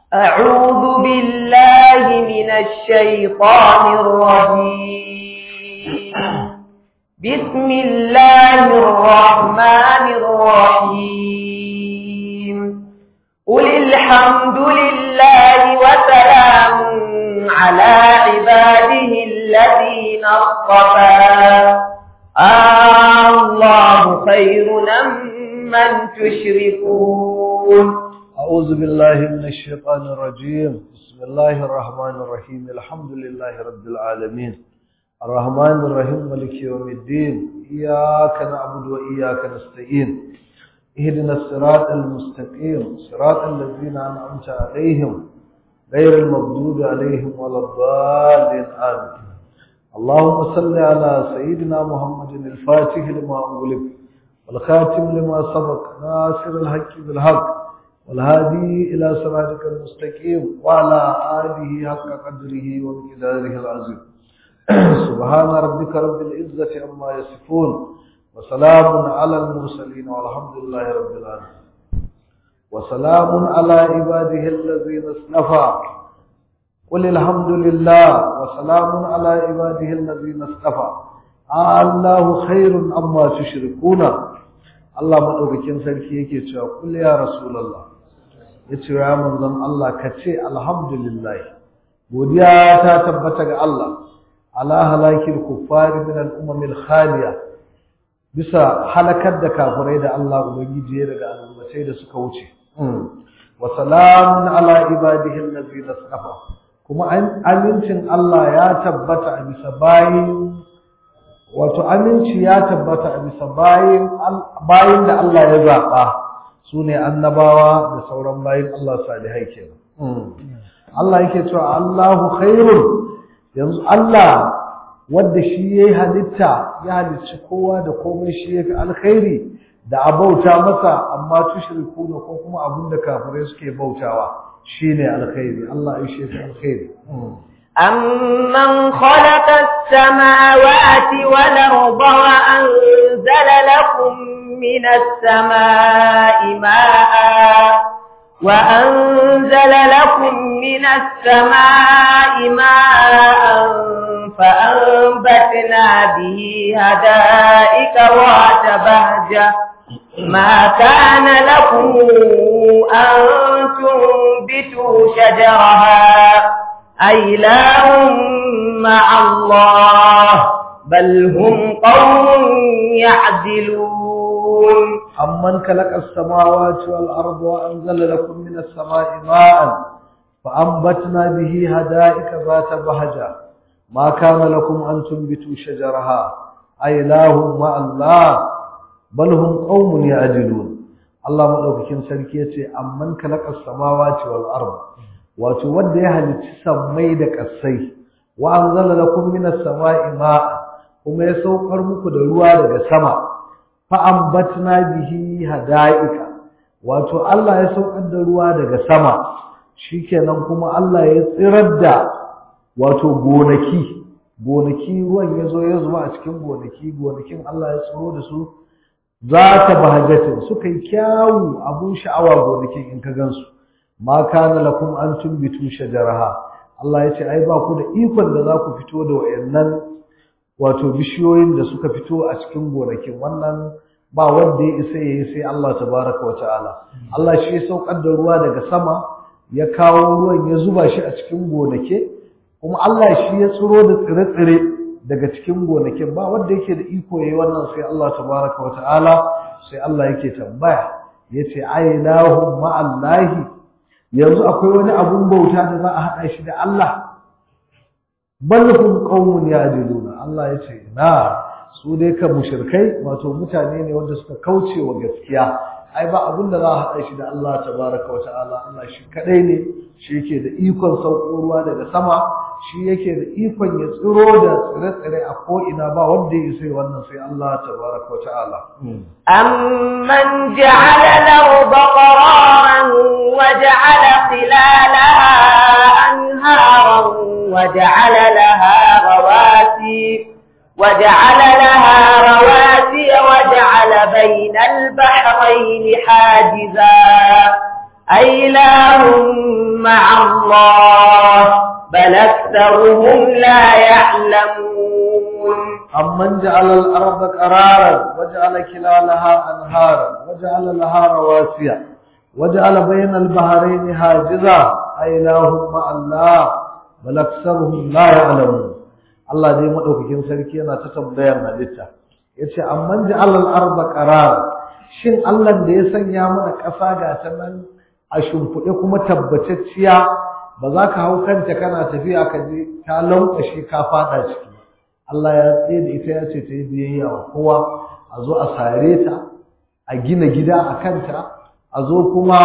أعوذ بالله من الشيطان الرجيم بسم الله الرحمن الرحيم قل الحمد لله وسلام على عباده الذين اصطفى الله خير من تشركون أعوذ بالله من الشيطان الرجيم بسم الله الرحمن الرحيم الحمد لله رب العالمين الرحمن الرحيم ملك يوم الدين إياك نعبد وإياك نستعين اهدنا الصراط المستقيم صراط الذين أنعمت عليهم غير المغضوب عليهم ولا الضالين آمين اللهم صل على سيدنا محمد الفاتح لما أغلق والخاتم لما سبق ناصر الحق بالحق والهادي إلى صراطك المستقيم وعلى آله حق قدره ومقداره العظيم سبحان ربك رب العزة عما يصفون وسلام على المرسلين والحمد لله رب العالمين وسلام على عباده الذين اصطفى قل الحمد لله وسلام على عباده الذين اصطفى الله خير عما تشركون Allah madaukakin sarki yake cewa kul ya rasulullah yace ya manzon Allah ka ce alhamdulillah godiya ta tabbata ga Allah ala halakil kuffari min al-umam al-khaliya bisa halakar da kafirai da Allah ubangiji ya daga al'ummatai da suka wuce wa salamun ala ibadihi allazina safa kuma amincin Allah ya tabbata a bisa bayin wato aminci ya tabbata a bisa bayin bayin da Allah ya zaba su ne annabawa da sauran bayin Allah salihai kenan Allah yake cewa Allahu khairun yanzu Allah wanda shi yayi halitta ya halicci kowa da komai shi yafi alkhairi da abauta masa amma tushrikuna ko kuma abinda kafirai suke bautawa shine alkhairi Allah ya shi alkhairi أمن خلق السماوات والأرض وأنزل لكم من السماء ماء وأنزل لكم من السماء ماء فأنبتنا به هدائك وات بهجة ما كان لكم أن تنبتوا شجرها أإله مع الله بل هم قوم يعدلون أمن خلق السماوات والأرض وأنزل لكم من السماء ماء فأنبتنا به هدائك ذات بهجة ما كان لكم أن تنبتوا شجرها أإله مع الله بل هم قوم يعدلون Allah madaukakin sarki yace amman khalaqa as-samawati wal ardh wato wanda ya halicci sammai da ƙasai wa anzala lakum minas sama'i ma'a kuma ya saukar muku da ruwa daga sama fa ambatna bihi hada'ika wato Allah ya saukar da ruwa daga sama shikenan kuma Allah ya tsirar da wato gonaki gonaki ruwan ya zo ya zuba a cikin gonaki gonakin Allah ya tsiro da su za ta bahajatin suka yi kyawu abun sha'awa gonakin in ka gansu ma kana lakum an tumbitu shajaraha Allah ya ce ai ba ku da ikon da za ku fito da wayannan wato bishiyoyin da suka fito a cikin gonakin wannan ba wanda ya isa yayi sai Allah tabaraka wa ta'ala Allah shi ya saukar da ruwa daga sama ya kawo ruwan ya zuba shi a cikin gonake kuma Allah shi ya tsiro da tsire-tsire daga cikin gonakin ba wanda yake da iko yayi wannan sai Allah tabaraka wa ta'ala sai Allah yake tambaya yace ailahu ma'allahi yanzu akwai wani abun bauta da za a haɗa shi da Allah balhum qaumun ya'diluna Allah ya ce na su dai ka mushrikai wato mutane ne wanda suka kauce wa gaskiya ai ba abun da za a haɗa shi da Allah tabaraka wa ta'ala Allah shi kadai ne shi yake da ikon sauko ruwa daga sama shi yake da ikon ya tsiro da tsire-tsire a ko'ina ba wanda ya sai wannan sai Allah tabaraka wa ta'ala أمن جعل الأرض قرارا وجعل خلالها أنهارا وجعل لها رواسي وجعل لها رواسي وجعل بين البحرين حاجزا أي إله مع الله بل أكثرهم لا يعلمون أمن جعل الأرض قرارا وجعل كلالها أنهارا وجعل لها رواسي وجعل بين البحرين حاجزا أإله مع الله بل أكثرهم لا يعلمون الله دي مدوكين sarki yana ta tambayar halitta yace amman ja'al al-ardha qarara shin Allah da ya sanya mana ƙasa ga ta nan a shimfiɗe kuma tabbatacciya ba za ka hau kanta kana tafiya ka je ta lankwashe ka fada ciki Allah ya tsaye da ita ya ce ta yi biyayya wa kowa a zo a sare ta a gina gida a kanta a zo kuma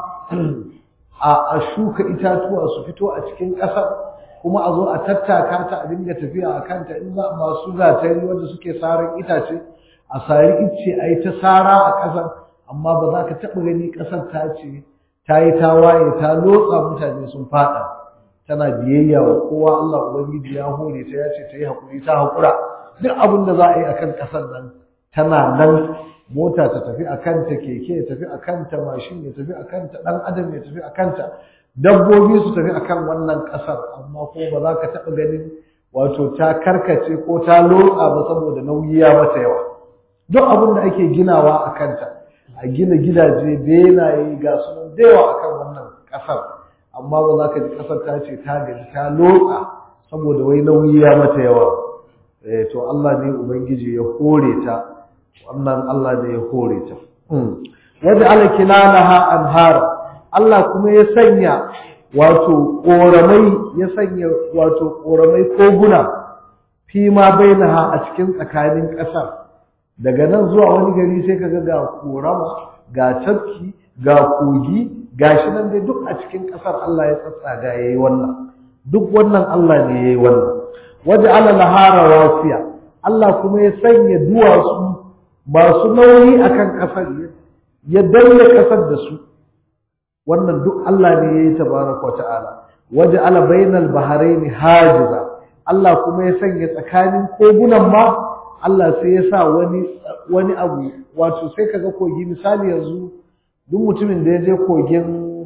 a shuka itatuwa su fito a cikin ƙasar kuma a zo a tattaka ta a dinga tafiya a kanta in za masu gatari wanda suke saran itace a sari icce a yi ta sara a ƙasar amma ba za ka taɓa gani ƙasar ta ce ta yi tawaye ta lotsa mutane sun faɗa tana biyayya wa kowa Allah Ubangiji ya hore ta ya ce ta yi haƙuri ta haƙura duk abin da za a yi a kan ƙasar nan tana nan mota ta tafi a kanta keke ya tafi a kanta mashin ya tafi a kanta ɗan adam ya tafi a kanta dabbobi su tafi a kan wannan ƙasar amma ko ba za ka taɓa ganin wato ta karkace ko ta lotsa ba saboda nauyi ya mata yawa duk abin da ake ginawa a kanta a gina gidaje benaye ga sunan da yawa akan wannan ƙasar amma ba za ka ji ƙasar ta ce ta gaji ta lotsa saboda wai nauyi ya mata yawa eh to Allah ne ubangiji ya hore ta wannan Allah ne ya hore ta wanda ala kilalaha anhar Allah kuma ya sanya wato koramai ya sanya wato koramai koguna fi ma bainaha a cikin tsakanin ƙasar daga nan zuwa wani gari sai kaga ga korama ga tafki ga kogi gashi nan dai duk a cikin ƙasar Allah ya tsatsaga yayi wannan duk wannan Allah ne yayi wannan waja'ala lahara wasiya Allah kuma ya sanya duwatsu masu nauyi akan ƙasar ya danne ƙasar da su wannan duk Allah ne yayi tabaraka wa ta'ala waja'ala bainal bahraini hajiza Allah kuma ya sanya tsakanin kogunan ma Allah sai ya sa wani wani abu wato sai kaga kogi misali yanzu duk mutumin da ya je kogin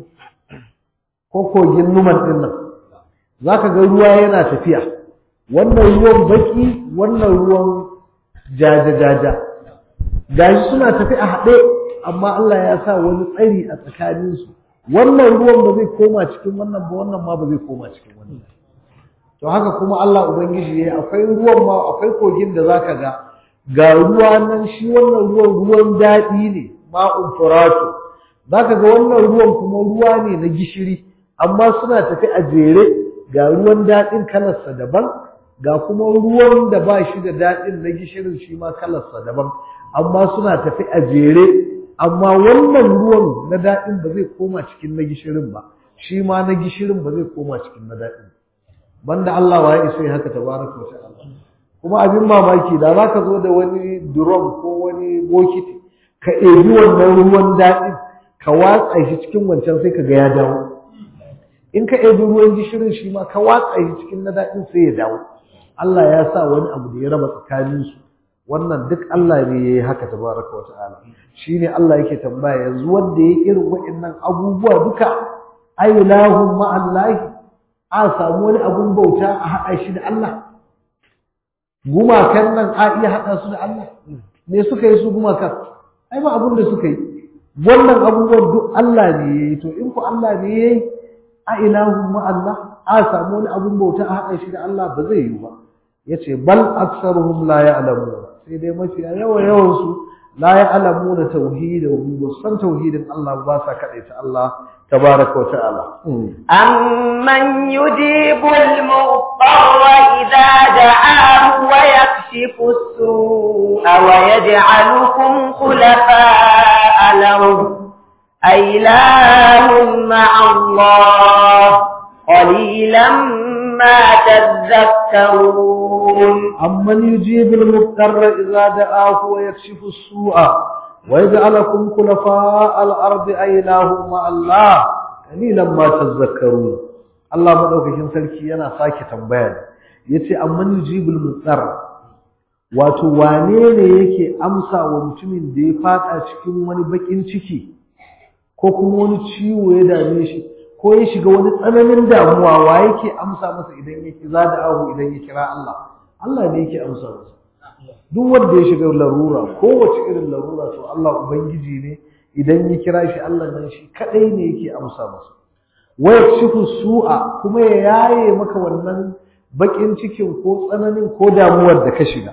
ko kogin numan din nan zaka ga ruwa yana tafiya wannan ruwan baki wannan ruwan jaja jaja gashi suna tafi a haɗe amma Allah ya sa wani tsari a tsakaninsu wannan ruwan ba zai koma cikin wannan ba wannan ma ba zai koma cikin wannan to haka kuma Allah ubangiji yayi akwai ruwan ma akwai kogin da zaka ga ga ruwa nan shi wannan ruwan ruwan daɗi ne ma'un furatu zaka ga wannan ruwan kuma ruwa ne na gishiri amma suna tafi a jere ga ruwan daɗin kalarsa daban ga kuma ruwan da ba shi da daɗin na gishirin shi ma kalarsa daban amma suna tafi a jere amma wannan ruwan na daɗin ba zai koma cikin na gishirin ba shi ma na gishirin ba zai koma cikin na daɗin banda Allah wa ya isa haka tabaraka wa ta'ala kuma abin mamaki da zaka zo da wani drum ko wani bokiti ka ebi wannan ruwan daɗin ka watsa shi cikin wancan sai ka ga ya dawo in ka ebi ruwan gishirin shi ma ka watsa shi cikin na daɗin sai ya dawo Allah ya sa wani abu da ya raba tsakaninsu wannan duk Allah ne ya yi haka tabaraka wa ta'ala shine Allah yake tambaya yanzu wanda ya irin waɗannan abubuwa duka ailahum ma'allahi a samu wani abun bauta a haɗa shi da Allah gumakan nan a iya haɗa su da Allah me suka yi su gumakan ai ba abun da suka yi wannan abubuwan duk Allah ne ya yi to in ku Allah ne ya yi a ilahun ma'allah a samu wani abun bauta a haɗa shi da Allah ba zai yi ba yace bal aktsaruhum la ya'lamun sai dai mafiya yawa yawan su la ya'lamuna tauhidahum ba san tauhidin Allah ba sa kadaita Allah tabaraka wa ta'ala amman yujibu al-muqtarra idza da'ahu wa yakshifu as-su'a wa yaj'alukum khulafa'a al-ard aylahum ma'a Allah qalilan ma tadhakkarun amman yujibu al-muqtarra idza da'ahu wa yakshifu as-su'a ويجعلكم خلفاء الأرض أيلاه مع الله قليلا ما تذكرون الله مدوكين sarki yana sake tambaya yace amman yujibul mutsar wato wane ne yake amsa wa mutumin da ya fada cikin wani bakin ciki ko ko kuma wani ciwo ya dame shi ko ya shiga wani tsananin damuwa wa yake amsa masa idan ya kiza da ahu idan ya kira Allah Allah ne yake amsa masa duk wanda ya shiga larura kowace irin larura to Allah ubangiji ne idan ya kira shi Allah nan shi kadai ne yake amsa masa wa yakshifu su'a kuma ya yaye maka wannan bakin cikin ko tsananin ko damuwar da ka shiga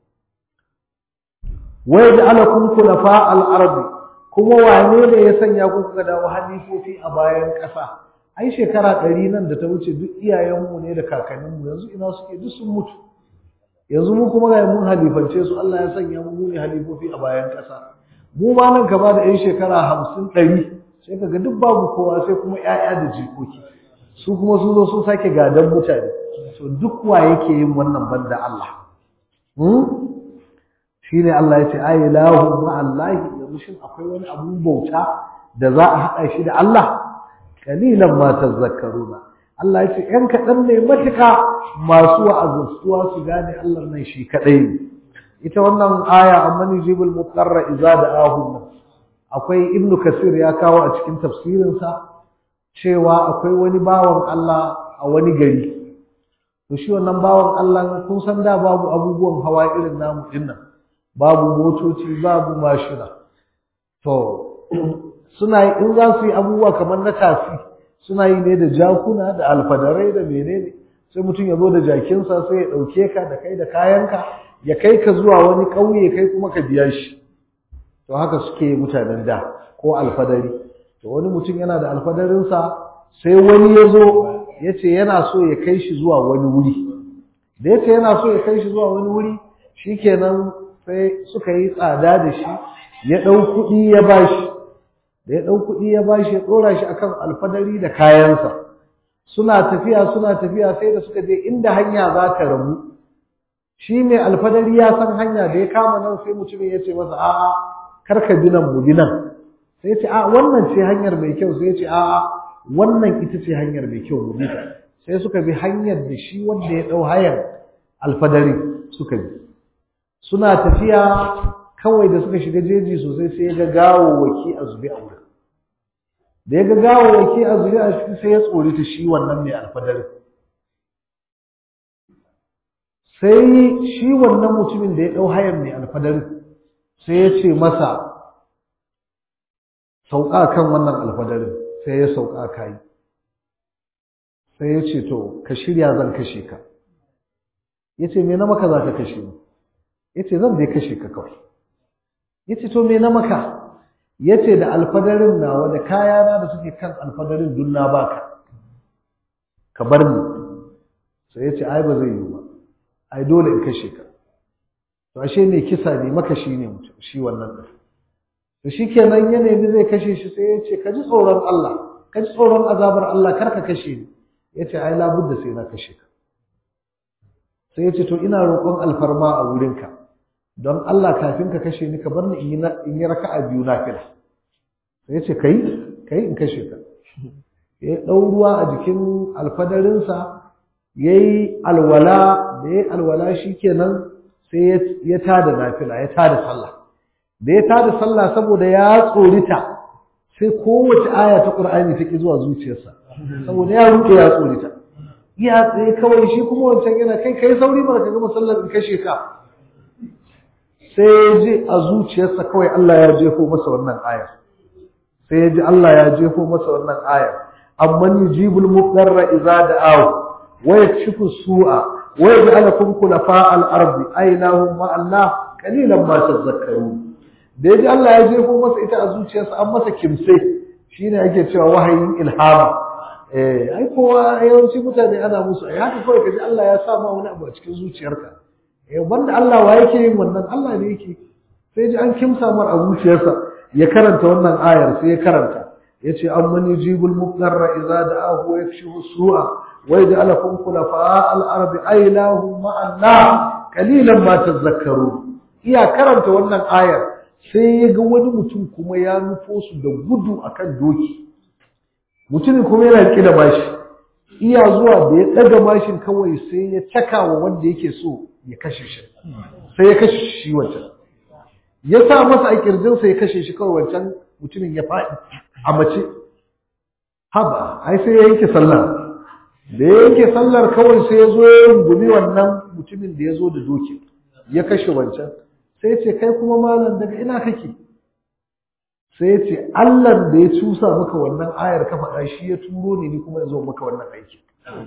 wa yaj'alakum khulafa al-ardi kuma wane ne ya sanya ku kuka dawo halifofi a bayan ƙasa ai shekara ɗari nan da ta wuce duk iyayenmu ne da kakanninmu yanzu ina suke duk sun mutu yanzu mu kuma ga mun halifance su Allah ya sanya mu ne halifofi a bayan ƙasa mu ma nan ka ba da yan shekara hamsin ɗari sai ka ga duk babu kowa sai kuma ƴaƴa da jikoki su kuma sun zo sun sake gadon mutane to duk wa yake yin wannan banda Allah shi ne Allah ya ce ai lahu ma Allah yanzu shin akwai wani abun bauta da za a haɗa shi da Allah kalilan ma tazakkaruna Allah ya ce ‘yan kaɗan ne matuka masu wa'azantuwa su gane Allah nan shi kaɗai ne. Ita wannan aya amma ni jibul muqarra iza da ahun nan. Akwai Ibn Kasir ya kawo a cikin tafsirinsa cewa akwai wani bawan Allah a wani gari. To shi wannan bawan Allah kun san da babu abubuwan hawa irin namu dinnan. Babu motoci, babu mashina. To suna in za su yi abubuwa kamar na tafi. suna yi ne da jakuna da alfadarai da menene sai mutum ya zo da jakinsa sai ya ɗauke ka da kai da kayanka ya kai ka zuwa wani ƙauye kai kuma ka biya shi to haka suke mutanen da ko alfadari to wani mutum yana da alfadarinsa sai wani ya zo ya ce yana so ya kai shi zuwa wani wuri da ya ce yana so ya kai shi zuwa wani wuri shikenan sai suka yi tsada da shi ya ɗau kuɗi ya ba shi da ya ɗau kuɗi ya bashi ya ɗora shi akan alfadari da kayansa suna tafiya suna tafiya sai da suka je inda hanya za ta rabu shi mai alfadari ya san hanya da ya kama nan sai mutumin ya ce masa a'a kar ka bi nan mu bi nan sai ya ce a wannan ce hanyar mai kyau sai ya ce a'a wannan ita ce hanyar mai kyau mu bi ta sai suka bi hanyar da shi wanda ya ɗau hayar alfadari suka bi suna tafiya kawai da suka shiga jeji sosai sai ya ga gawawwaki a zube a wurin da ya ga gawawwaki a zube a ciki sai ya tsori ta shi wannan mai alfadari sai shi wannan mutumin da ya ɗau hayan mai alfadari sai ya ce masa sauka kan wannan alfadarin sai ya sauka kayi sai ya ce to ka shirya zan kashe ka ya ce me na maka za ka kashe ni ya ce zan dai kashe ka kawai yace to me na maka yace da alfadarin nawa da kayana da suke kan alfadarin dun na baka ka bar ni sai yace ai ba zai yi ba ai dole in kashe ka to ashe ne kisa ne maka shi ne mutum shi wannan din to shikenan ya nemi zai kashe shi sai yace ka ji tsoron Allah ka ji tsoron azabar Allah kar ka kashe ni yace ai labudda sai na kashe ka sai yace to ina roƙon alfarma a wurinka don Allah kafin ka kashe ni ka bar ni in yi raka'a biyu na fila sai ya ce kai kai in kashe ka ya ɗau ruwa a jikin alfadarinsa ya yi alwala da ya yi alwala shi kenan sai ya tada nafila ya tada sallah da ya tada sallah saboda ya tsorita sai kowace aya ta ƙur'ani ta ki zuwa zuciyarsa saboda ya ruɗe ya tsorita iya tsaye kawai shi kuma wancan yana kai kai sauri ba ka gama sallar in kashe ka sai ya ji a zuciyarsa kawai Allah ya jefo masa wannan aya sai ya ji Allah ya jefo masa wannan aya amman yujibul mudarra idza da'ahu wa yakshifu su'a wa yaj'alukum khulafa al-ardi aynahum ma Allah qalilan ma tadhakkarun da ya ji Allah ya jefo masa ita a zuciyarsa an masa kimse shine ake cewa wahayin ilhama eh ai kowa yawanci mutane ana musu ai haka kawai kaji Allah ya sa ma wani abu a cikin zuciyarka eh banda Allah wa yake yin wannan Allah ne yake sai ji an kimsa mar a zuciyarsa ya karanta wannan ayar sai ya karanta yace amman yujibul mudarra idza da'ahu wa yakshifu su'a wa yaj'alukum khulafa al-ardi aylahu ma'anna qalilan ma tadhakkarun iya karanta wannan ayar sai ya ga wani mutum kuma ya nufo su da gudu akan doki mutumin kuma yana riƙe da bashi iya zuwa da ya ɗaga mashin kawai sai ya caka wa wanda yake so ya kashe shi sai ya kashe shi wancan ya sa masa a kirjinsa ya kashe shi kawai wancan mutumin ya faɗi a mace haba ai sai ya yanke sallah da ya yanke sallar kawai sai ya zo ya rungumi wannan mutumin da ya zo da doki ya kashe wancan sai ya ce kai kuma malam daga ina kake sai ya ce Allah da ya cusa maka wannan ayar ka faɗa shi ya turo ni ni kuma ya zo maka wannan aiki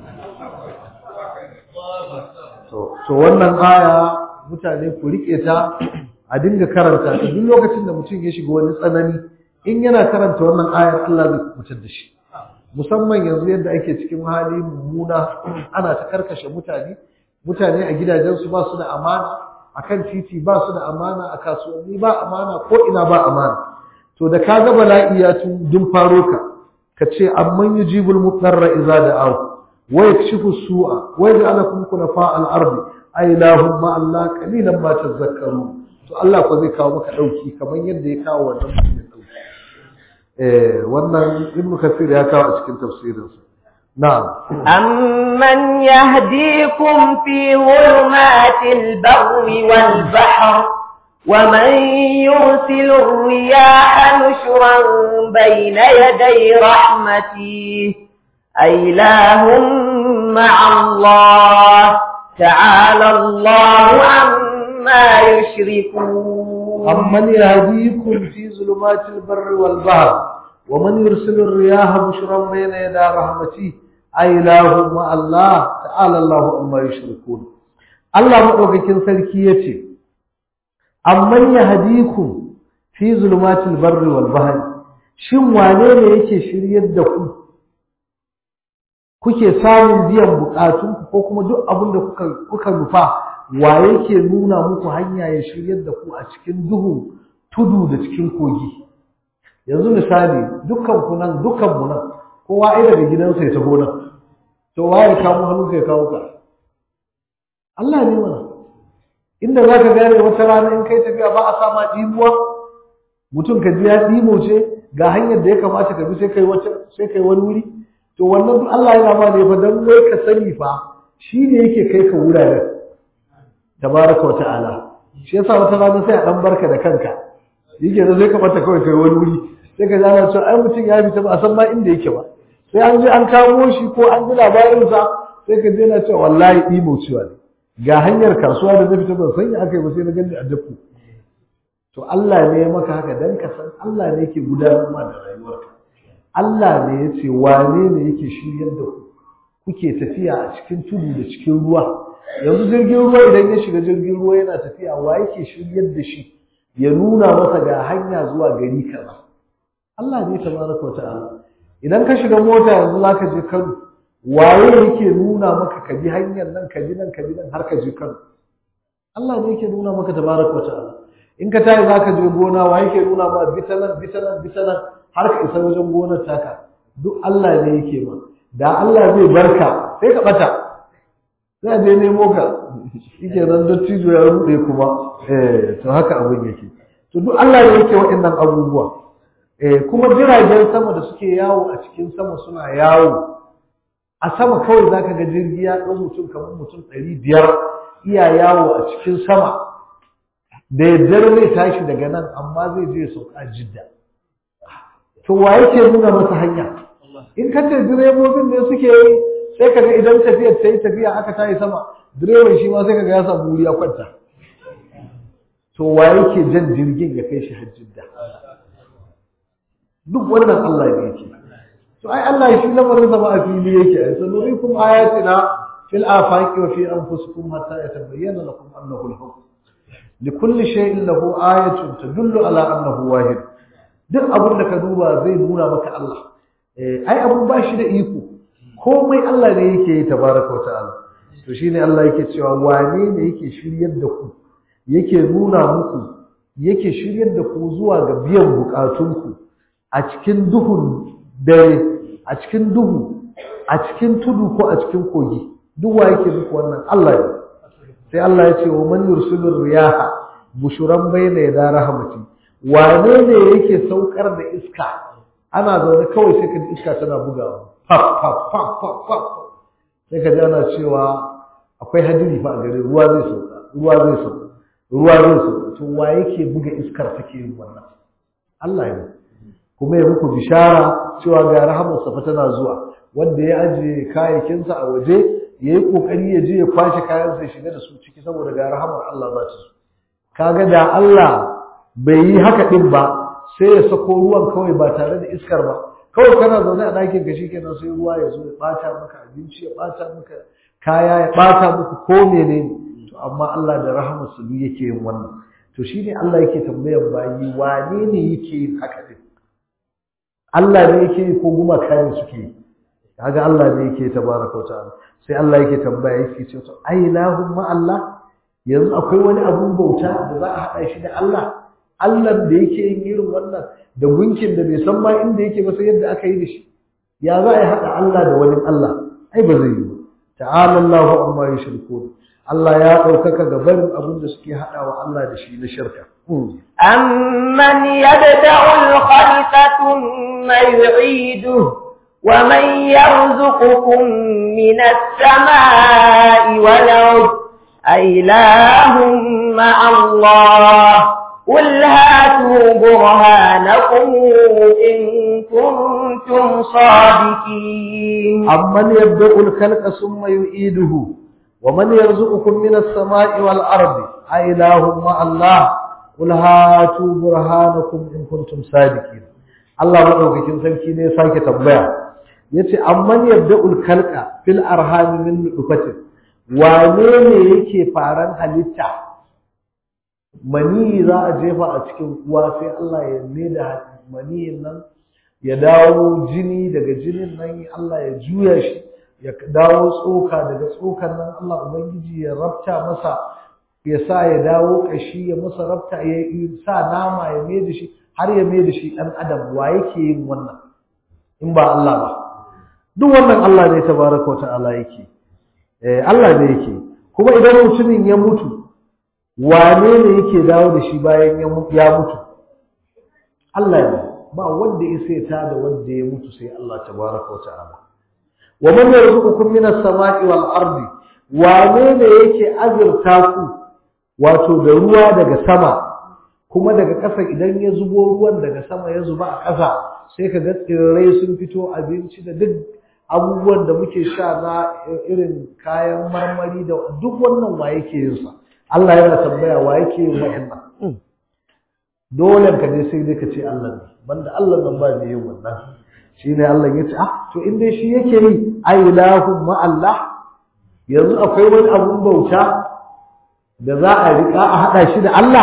to wannan aya mutane ku rike ta a dinga karanta ta duk lokacin da mutum ya shiga wani tsanani in yana karanta wannan ayar Allah zai kubutar da shi musamman yanzu yadda ake cikin hali mummuna ana ta karkashe mutane mutane a gidajensu ba su da amana akan titi ba su da amana a kasuwanni ba amana ko ina ba amana to da ka ga bala'i ya tun dun faro ka ka ce amman yujibul mutarra idza da'ahu wa yakshifu su'a wa yaj'alukum khulafa al-ardi ay lahum ma Allah qalilan ma tadhakkarun to Allah ko zai kawo maka dauki kamar yadda ya kawo wannan mutumin dauki eh wannan ibnu kasir ya kawo a cikin tafsirinsa na'am amman yahdikum fi dhulumatil barri wal bahr ومن يرسل الرياح نشرا بين يدي رحمته أإله مع الله تعالى الله عما يشركون أمن يهديكم في ظلمات البر والبحر ومن يرسل الرياح بشرا بين يدي رحمته أإله مع الله تعالى الله عما يشركون الله مدوكين sarki yace amman yahdikum fi zulumatil barri wal bahri shin wane ne yake shiryar da ku kuke samun biyan bukatun ko kuma duk abin da kuka kuka nufa wa yake nuna muku hanya ya shiryar da ku a cikin duhu tudu da cikin kogi yanzu misali dukkan ku nan dukkan mu nan kowa ai daga gidansa ya taho nan to waye kawo hannu kai kawo ka Allah ne mana inda za ka gane wata rana in kai tafiya ba a sama ɗimuwa mutum ka ji ya ɗimo ce ga hanyar da ya kamata ka bi sai kai wata sai kai wani wuri to wannan duk Allah yana ma ne fa dan wai ka sani fa shi ne yake kai ka wuraren tabaraka wa ta'ala shi yasa wata rana sai a dan barka da kanka yake da sai ka bata kawai kai wani wuri sai ka zana cewa ai mutum ya fita ba a san ma inda yake ba sai an je an kamo shi ko an ji labarinsa sai ka je na cewa wallahi ɗimo cewa ne ga hanyar kasuwa da na fita ban sanya aka yi ba sai na gani a dafu to Allah ne ya maka haka dan ka san Allah ne yake gudanar ma da rayuwarka Allah ne ya ce wane ne yake shiryar da ku kuke tafiya a cikin tudu da cikin ruwa yanzu jirgin ruwa idan ya shiga jirgin ruwa yana tafiya wa yake shiryar da shi ya nuna masa ga hanya zuwa gari kaza Allah ne tabaraka wa ta'ala idan ka shiga mota yanzu zaka je Kano waye yake nuna maka ka bi hanyar nan ka bi nan ka bi nan har ka je Kano Allah ne yake nuna maka tabaraka wa ta'ala in ka tayi zaka je gona waye yake nuna ma bitanan bitanan bitanan har ka isa wajen gonar taka duk Allah ne yake ma da Allah zai barka sai ka bata sai je nemo ka shike nan dattijo ya rude kuma eh to haka abin yake to duk Allah ne yake waɗannan abubuwa eh kuma jiragen sama da suke yawo a cikin sama suna yawo a sama kawai zaka ga jirgi ya ɗau mutum kamar mutum ɗari biyar iya yawo a cikin sama da yaddar zai tashi daga nan amma zai je sauka jidda to wa yake nuna masa hanya in ka ce direbobin ne suke yi sai kaga idan tafiyar ta yi tafiya aka tayi sama direban shi ma sai kaga ya samu wuri ya kwanta to wa yake jan jirgin ya kai shi har jidda duk wannan Allah ne yake to ai Allah shi lamarin sa ba a fili yake ai sanurikum ayatina fil afaqi wa fi anfusikum hatta yatabayyana lakum annahu al-haqq likulli shay'in lahu ayatun tadullu ala annahu wahid duk abin da ka duba zai nuna maka Allah ai abun ba shi da iko komai Allah ne yake yi tabaraka wa ta'ala to shine Allah yake cewa wane ne yake shiryar da ku yake nuna muku yake shiryar da ku zuwa ga biyan bukatunku a cikin duhun dare a cikin duhu a cikin tudu ko a cikin kogi duk wa yake muku wannan Allah ne sai Allah ya ce wa man yursilur riyaha bushuran bayna yada rahmati wane ne yake saukar da iska ana zaune kawai sai ka ji iska tana bugawa faf faf faf faf faf sai ka ji ana cewa akwai hadiri fa a gare ruwa zai sauka ruwa zai sauka ruwa zai sauka to wa yake buga iskar take yin wannan Allah ne kuma ya muku bishara cewa ga rahamarsa fa tana zuwa wanda ya ajiye kayayyakinsa a waje ya yi ƙoƙari ya je ya kwashe kayansa ya shiga da su ciki saboda ga rahamar Allah za ta zo kaga da Allah bai yi haka din ba sai ya sako ruwan kawai ba tare da iskar ba kawai kana zaune a ɗakin ka shikenan sai ruwa ya zo ya ɓata maka abinci ya ɓata maka kaya ya ɓata maka ko menene to amma Allah da rahamar su yake yin wannan to shine Allah yake tambayar bayi wane ne yake yin haka din Allah ne yake yi ko gumaka ne suke yi kaga Allah ne yake tabaraka wa ta'ala sai Allah yake tambaya yake ce to ai lahum ma Allah yanzu akwai wani abun bauta da za a haɗa shi da Allah Allah da yake yin irin wannan da gunkin da bai san ma inda yake ba sai yadda aka yi da shi ya za a yi haɗa Allah da wani Allah ai ba zai yi ba ta'ala Allahu amma yushrikun Allah ya ɗaukaka ga barin abin da suke haɗawa Allah da shi na shirka أمن يبدأ الخلق ثم يعيده ومن يرزقكم من السماء والأرض أإله مع الله قل هاتوا برهانكم إن كنتم صادقين أمن يبدأ الخلق ثم يعيده ومن يرزقكم من السماء والأرض أإله مع الله قل هاتوا برهانكم إن كنتم صادقين Allah madaukakin sarki ne ya sake tambaya yace amman yabda'ul khalqa fil arham min nutfatin wane ne yake faran halitta mani za a jefa a cikin uwa sai Allah ya da maniyin nan ya dawo jini daga jinin nan Allah ya juya shi ya dawo tsoka daga tsokan nan Allah ubangiji ya rabta masa ya sa ya dawo kashi ya masa rabta ya sa nama ya mai da shi har ya mai da shi ɗan adam wa yake yin wannan in ba Allah ba duk wannan Allah ne tabaraka ta'ala yake eh Allah ne yake kuma idan mutumin ya mutu wane ne yake dawo da shi bayan ya mutu Allah ne ba wanda ya sai ta da wanda ya mutu sai Allah tabaraka ta'ala wa man yarzuqukum minas sama'i wal ardi wane ne yake azurta ku wato da ruwa daga sama kuma daga ƙasa idan ya zubo ruwan daga sama ya zuba a ƙasa sai ka ga tsirrai sun fito abinci da duk abubuwan da muke sha na irin kayan marmari da duk wannan wa yake yin sa Allah yana tambaya wa yake yin wa'annan dole ka je sai dai ka ce Allah ne banda Allah nan ba ne yin wannan shine Allah ya ce ah to in dai shi yake yi ai ilahu ma Allah yanzu akwai wani abun bauta da za a rika a hada shi da Allah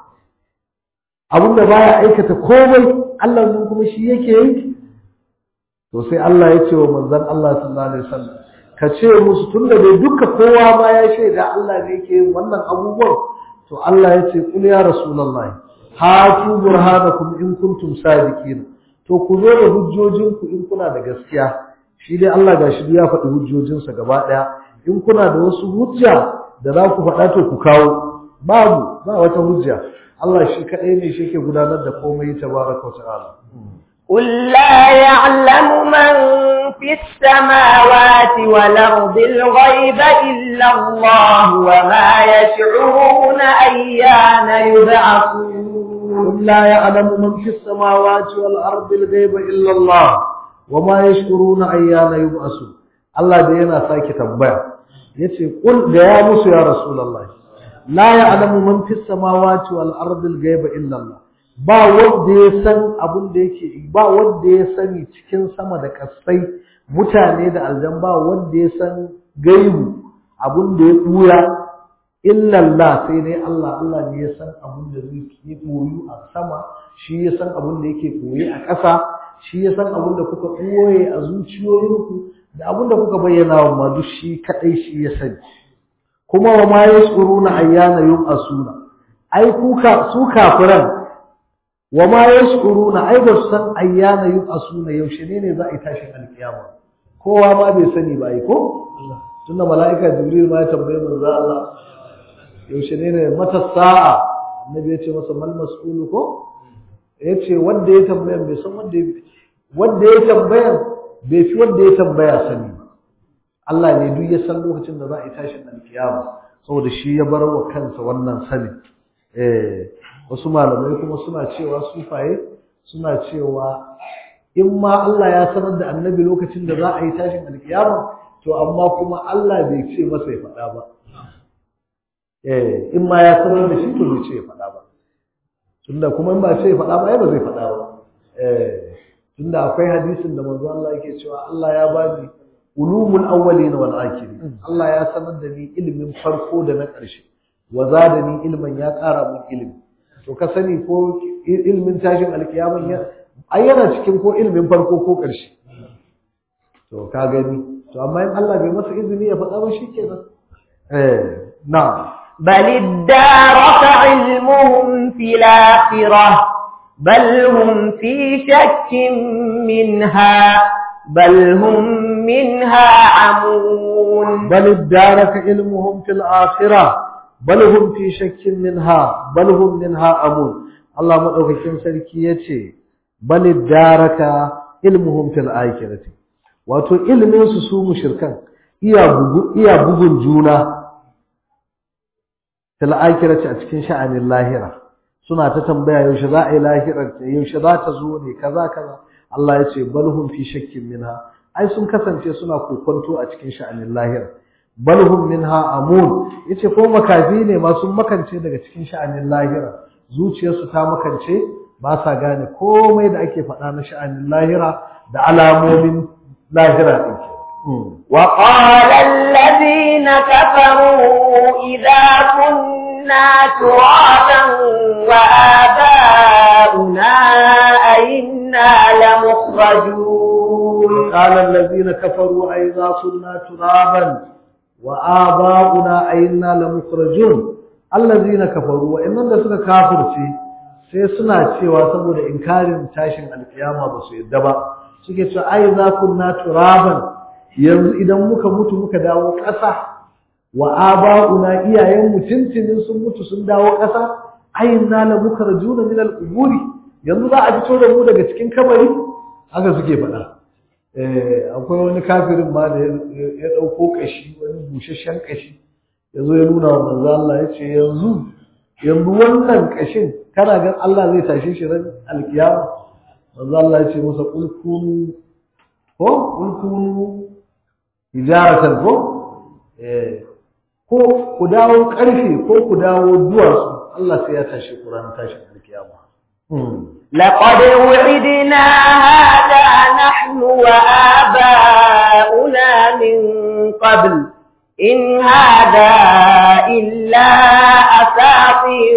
abin da baya aikata komai Allah mun kuma shi yake yi to sai Allah ya ce wa manzon Allah sallallahu alaihi wasallam ka ce musu tunda dai duka kowa ma ya shaida Allah ne yake yin wannan abubuwan to Allah ya ce kul ya rasulullahi hatu burhanakum in kuntum sadiqin to ku zo da hujjojinku in kuna da gaskiya shi dai Allah gashi ya faɗi hujjojinsa gaba ɗaya in kuna da wasu hujja da za ku faɗa to ku kawo babu ba wata hujja Allah shi kaɗai ne shi ke gudanar da komai tabaraka ta'ala. قل لا يعلم من في السماوات والأرض الغيب إلا الله وما يشعرون أيان يبعثون قل لا يعلم من في السماوات والأرض الغيب إلا الله وما يشعرون أيان يبعثون الله دينا ساكي تنبيع يتي قل يا موسى يا رسول الله la ya'lamu man fis samawati wal ardi al ghaiba illa Allah ba wanda ya san abin da yake ba wanda ya sani cikin sama da kasai mutane da aljan ba wanda ya san gaibu abin da ya buya illa Allah sai dai Allah Allah ne ya san abin da zai yi boyu a sama shi ya san abin da yake boye a ƙasa shi ya san abin da kuka boye a zuciyoyinku da abin da kuka bayyana wa ma duk shi kadai shi ya sani kuma wa ma yashuruna ayyana yub'asuna ai kuka su kafiran wa ma yashuruna ai ba su san ayyana yub'asuna yaushe ne ne za a yi tashin alkiyama kowa ma bai sani ba ai ko tunda mala'ika jibril ma ya tambaye manzo Allah yaushe ne ne mata sa'a annabi ya ce masa mal mas'ulu ko yace wanda ya tambaya bai san wanda ya wanda ya tambaya bai fi wanda ya tambaya sani ba Allah ne duk ya san lokacin da za a yi tashin alkiyama saboda shi ya bar wa kansa wannan sani eh wasu malamai kuma suna cewa sufaye suna cewa in ma Allah ya sanar da annabi lokacin da za a yi tashin alkiyama to amma kuma Allah bai ce masa ya faɗa ba eh in ma ya sanar da shi to bai ce ya faɗa ba tunda kuma in ba ce ya faɗa ba ai ba zai faɗa ba eh tunda akwai hadisin da manzo Allah yake cewa Allah ya bani ulumul awwalin wal akhirin Allah ya sanar da ni ilimin farko da na ƙarshe wa zadani ilman ya ƙara min ilimi to ka sani ko ilimin tashin alkiyaman ya ai yana cikin ko ilimin farko ko ƙarshe to ka gani to amma in Allah bai masa izini ya faɗa ba shikenan eh na'am بل ادارك علمهم في الآخرة بل هم في شك منها بل هم منها عمون بل ادارك علمهم في الآخرة بل هم في شك منها بل هم منها عمون الله مدوكين sarki yace bal daraka ilmuhum fil akhirati wato ilmin su su mushrikan iya bugu iya bugun juna fil akhirati a cikin sha'anin lahira suna ta tambaya yaushe za a yi lahirar ta yaushe za ta zo ne kaza kaza Allah ya ce balhum fi shakkin minha ai sun kasance suna kokonto a cikin sha'anin lahira balhum minha amun yace ko makafi ne ma sun makance daga cikin sha'anin lahira zuciyarsu ta makance ba sa gane komai da ake faɗa na sha'anin lahira da alamomin lahira din وقال الذين كفروا إذا كنا ترابا وآباؤنا أئنا لمخرجون قال الذين كفروا أئذا كنا ترابا وآباؤنا أئنا لمخرجون الذين كفروا وإنهم suka kafirce sai suna cewa saboda inkarin tashin alkiyama ba su yadda ba suke cewa ai za kunna turaban yanzu idan muka mutu muka dawo ƙasa wa aba'una iyayen mu tuntunin sun mutu sun dawo ƙasa ayyana la mukarjuna min al-quburi yanzu za a fito da mu daga cikin kabari haka suke faɗa eh akwai wani kafirin ma da ya dauko kashi wani bushashshen kashi yazo ya nuna wa manzo Allah ya ce yanzu yanzu wannan kashin kana ga Allah zai tashe shi ran alkiyama manzo Allah ya ce masa qul kunu ko qul kunu hijaratan ko eh ko ku dawo karfe ko ku dawo duwatsu Allah sai ya tashi Qur'an tashi alkiyama لقد وعدنا هذا نحن وآباؤنا من قبل إن هذا إلا أساطير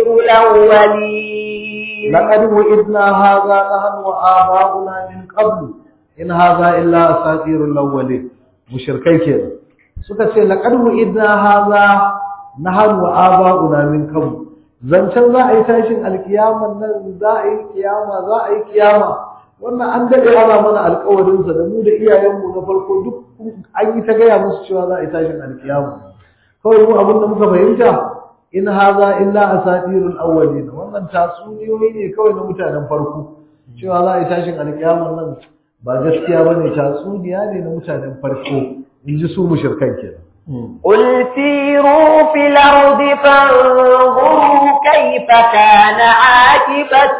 الأولين لقد وعدنا هذا نحن وآباؤنا من قبل إن هذا إلا أساطير الأولين mushirkai kenan suka ce laqad idna hadha nahnu wa aba'una min qabl zancen za a yi tashin alkiyaman nan za a yi kiyama za a yi kiyama wannan an dade ana mana alƙawarin sa da mu da iyayenmu na farko duk an yi ta gaya musu cewa za a yi tashin alkiyama kawai mu abin da muka fahimta in hadha illa asatirul awwalin wannan tatsuniyoyi ne kawai na mutanen farko cewa za a yi tashin alkiyaman nan ba gaskiya bane tatsuniya ne na mutanen farko in ji su mushrikan kenan قل سيروا في الأرض فانظروا كيف كان عاقبة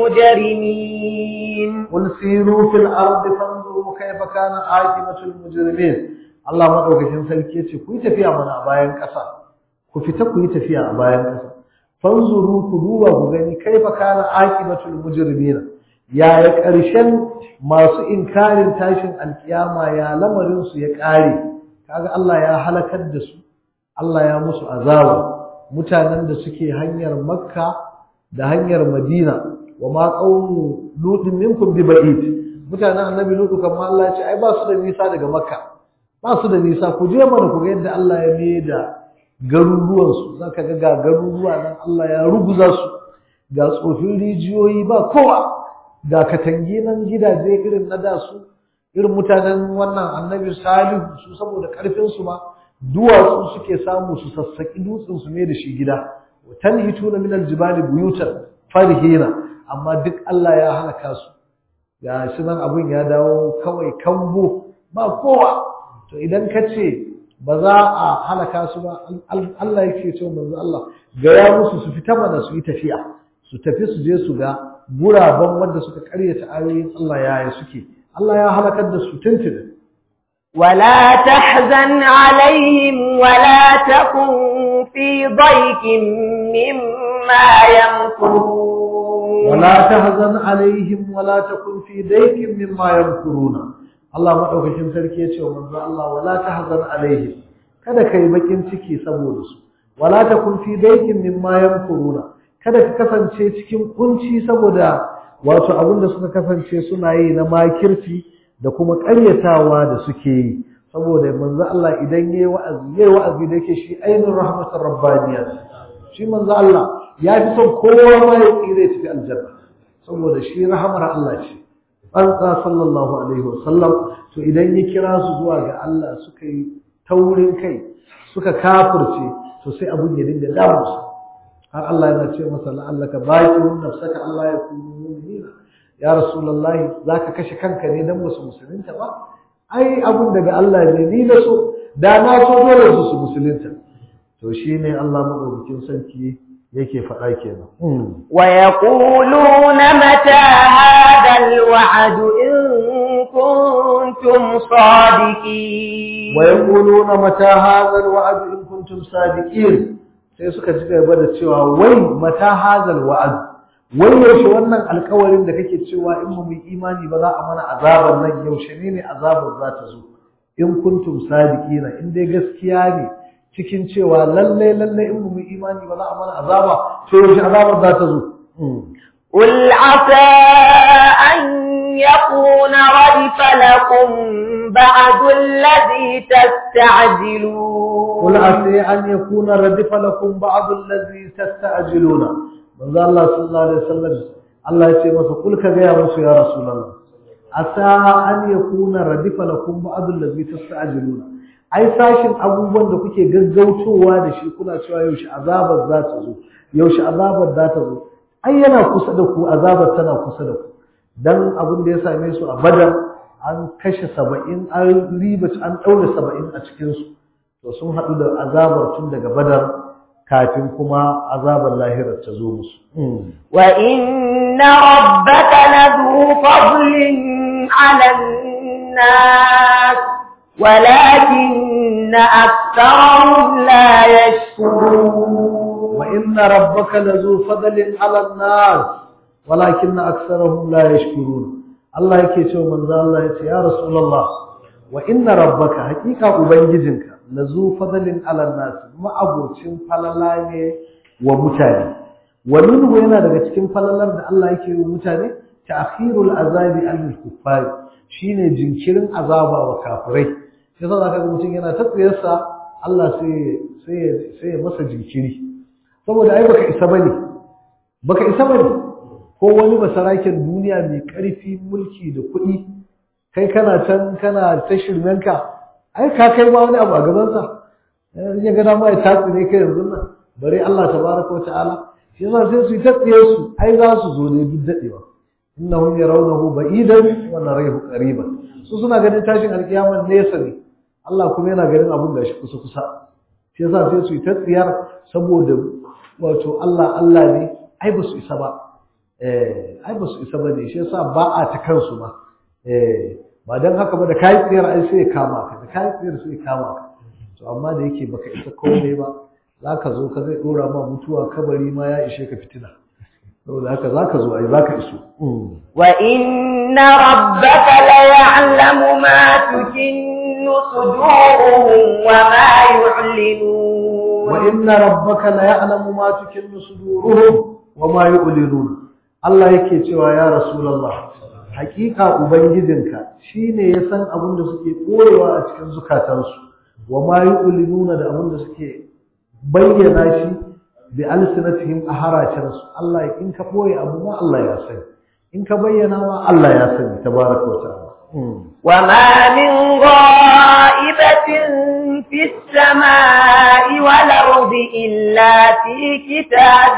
المجرمين قل سيروا في الأرض فانظروا كيف كان عاقبة المجرمين Allah madaukakin sarki yace ku yi tafiya mana a bayan ƙasa ku fita ku yi tafiya a bayan ƙasa fanzuru ku duba ku gani kaifa kana aqibatul mujrimina yaya ƙarshen masu inkarin tashin alkiyama ya lamarin su ya ƙare kaga Allah ya halakar da su Allah ya musu azaba mutanen da suke hanyar Makka da hanyar Madina wa ma qawmu lutin minkum bi ba'id mutanen annabi lutu kamar Allah ya ce ai ba su da nisa daga Makka ba su da nisa ku je mana ku ga yadda Allah ya mai da garuruwan su zaka ga ga garuruwa nan Allah ya ruguza su ga tsofin rijiyoyi ba kowa ga katangi nan gidaje irin na da su irin mutanen wannan annabi salihu su saboda karfin su ma duwatsu suke samu su sassaki dutsen su ne da shi gida tanhituna min aljibali buyutan farhina amma duk Allah ya halaka su ga shi nan abin ya dawo kawai kambo ba kowa to idan ka ce ba za a halaka su ba Allah yake ce manzo Allah ga ya musu su fita mana su yi tafiya su tafi su je su ga guraben wanda suka karyata ayoyin Allah yaya suke Allah ya halakar da su tuntuni ولا تحزن عليهم ولا تكن في ضيق مما يمكرون ولا تحزن عليهم ولا تكن في ضيق مما يمكرون Allah madaukakin sarki ya ce wa manzo Allah wala tahzan alaihim kada kai bakin ciki saboda su wala takun fi daykin mimma yamkuruna kada ka kasance cikin kunci saboda wato abinda suka kasance suna yi na makirci da kuma ƙaryatawa da suke yi saboda manzo Allah idan yayi wa'azi yayi wa'azi da yake shi ainur rahmatur rabbaniyya shi manzo Allah ya fi son kowa ma ya tsire tafi aljanna saboda shi rahamar Allah ce tsantsa sallallahu alaihi wasallam to idan ya kira su zuwa ga Allah suka yi taurin kai suka kafirce to sai abun ya dinga damu su har Allah yana ce masa la'allaka baqirun nafsaka Allah ya kunu mu'minina ya rasulullahi zaka kashe kanka ne dan musu musulunta ba ai abun daga Allah ne ni na so da na so dole su su musulunta to shine Allah madaukakin sarki yake faɗa kenan ويقولون متى هذا الوعد إن كنتم صادقين ويقولون متى هذا الوعد in kuntum sadiqin sai suka ci gaba da cewa wai mata hazal wa'ad wai yaushe wannan alƙawarin da kake cewa in mu yi imani ba za a mana azabar nan yaushe ne ne azabar za ta zo in kuntum sadiqina in dai gaskiya ne cikin cewa lalle lalle in mu yi imani ba za a mana azaba to yaushe azabar za ta zo قل عسى أن يكون ردف لكم بعد الذي تستعجلون قل عسى أن يكون ردف لكم بعض الذي تستعجلون من ذا الله صلى الله عليه وسلم الله يتي masa قل كذا musu ya رسول الله عسى أن يكون ردف لكم بعض الذي تستعجلون ai sashin abubuwan da kuke gaggautowa da shi kuna cewa yaushe azabar za ta zo yaushe azabar za ta zo ai yana kusa da ku azabar tana kusa da ku dan abin da ya same su a badar an kashe saba'in an riba an ɗaure saba'in a cikinsu to sun haɗu da azabar tun daga badar kafin kuma azabar lahirar ta zo musu wa inna rabbaka ladu fadlin ala nas ولكن أكثرهم لا يشكرون وإن ربك لذو فضل على الناس ولكن أكثرهم لا يشكرون الله yake cewa manzo Allah yace ya rasulullah wa inna rabbaka haqiqa ubangijinka lazu fadalin ala nas ma'abocin falala ne wa mutane wa minhu yana daga cikin falalar da Allah yake yi mutane ta'khirul azabi al kuffar shine jinkirin azaba wa kafirai sai za ka ga mutum yana ta tsayarsa Allah sai sai sai masa jinkiri saboda ai baka isa bane baka isa bane ko wani basaraken duniya mai ƙarfi mulki da kuɗi kai kana can kana ta shirmenka ai ka kai ma wani abu a gabansa ya ga dama ya tatsi ne kai yanzu nan bare Allah tabaraka wa ta'ala shi yasa sai su yi tatsiyar su ai za su zo ne duk dadewa innahum yarawnahu ba'idan wa narahu qariban su suna ganin tashin alkiyama nesa ne Allah kuma yana ganin abun da shi kusa kusa shi yasa sai su yi tatsiyar saboda wato Allah Allah ne ai ba su isa ba eh ai ba su isa ba ne shi yasa ba a ta kansu ba eh ba dan haka ba da kai tsiyar ai sai ya kama ka da kai tsiyar sai ya kama ka to amma da yake baka isa komai ba zaka zo ka zai dora ma mutuwa kabari ma ya ishe ka fitina saboda haka zaka zo ai zaka iso wa inna rabbaka la ya'lamu ma tukinnu suduruhum wa ma yu'linun wa inna rabbaka la ya'lamu ma tukinnu suduruhum wa ma yu'linun Allah yake cewa ya rasulullah hakika ubangijinka shine ya san abin da suke koyewa a cikin zukatansu wa ma yu'linuna da abin da suke bayyana shi bi alsinatihim a haracensu Allah in ka boye abu ma Allah ya sani in ka bayyana ma Allah ya sani tabaraka wa ta'ala وما من غائبة في السماء والأرض إلا في كتاب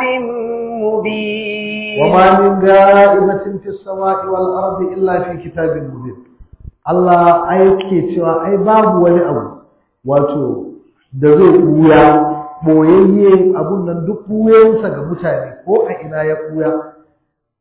مبين وما من غائبة في السماء والأرض إلا في كتاب مبين Allah aike cewa ai babu wani abu wato da zai buya boyayye abun nan duk buyensa ga mutane ko a ina ya buya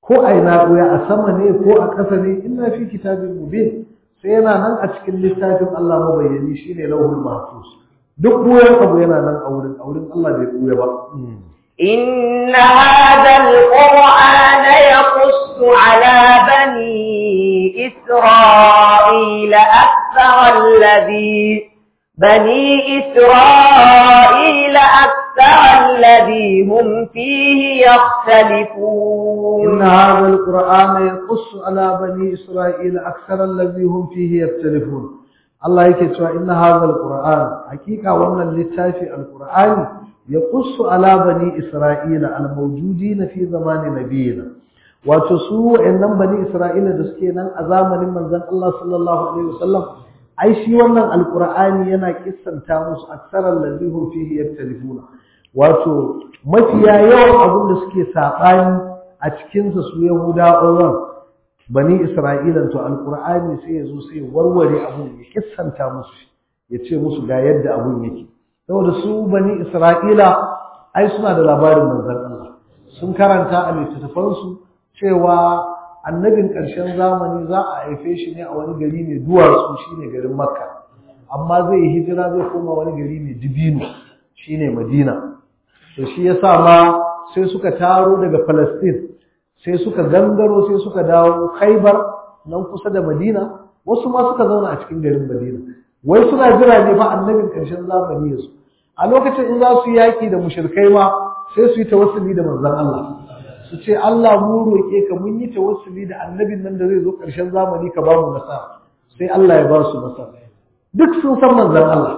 ko a ina ɓuya a sama ne ko a ƙasa ne inna fi kitabin mubin sai yana nan a cikin littafin Allah mabayyani shine lauhul mahfuz duk ɓuyan abu yana nan a wurin a wurin Allah bai ɓuya ba إن هذا القرآن يقص على بني إسرائيل أكثر الذي بني إسرائيل أكثر الذي هم فيه يختلفون إن هذا القرآن يقص على بني إسرائيل أكثر الذي هم فيه يختلفون الله يكتب إن هذا القرآن حقيقة وأن اللتافي القرآن يقص على بني إسرائيل الموجودين في زمان نبينا وتسوء إن بني إسرائيل دسكينا أزامن من ذن الله صلى الله عليه وسلم ai shi wannan alkur'ani yana kissanta musu aksaran lazihun fihi yaktalifuna wato mafiya yawan abin da suke saɓani a cikinsa su yahudawan bani isra'ila to alkur'ani sai ya zo sai warware abun ya kissanta musu ya ce musu ga yadda abun yake saboda su bani isra'ila ai suna da labarin manzon Allah sun karanta a littattafansu cewa annabin ƙarshen zamani za a haife shi ne a wani gari mai duwatsu shine garin makka amma zai yi hijira zai koma wani gari mai dibino shine madina to shi yasa ma sai suka taro daga palestine sai suka gangaro sai suka dawo khaibar nan kusa da madina wasu ma suka zauna a cikin garin madina wai suna jira ne fa annabin ƙarshen zamani ya zo a lokacin in za su yi yaƙi da mushrikai ma sai su yi tawassuli da manzon Allah su ce Allah mu roƙe ka mun yi tawassuli da annabin nan da zai zo ƙarshen zamani ka ba mu nasara sai Allah ya ba su nasara duk sun san manzon Allah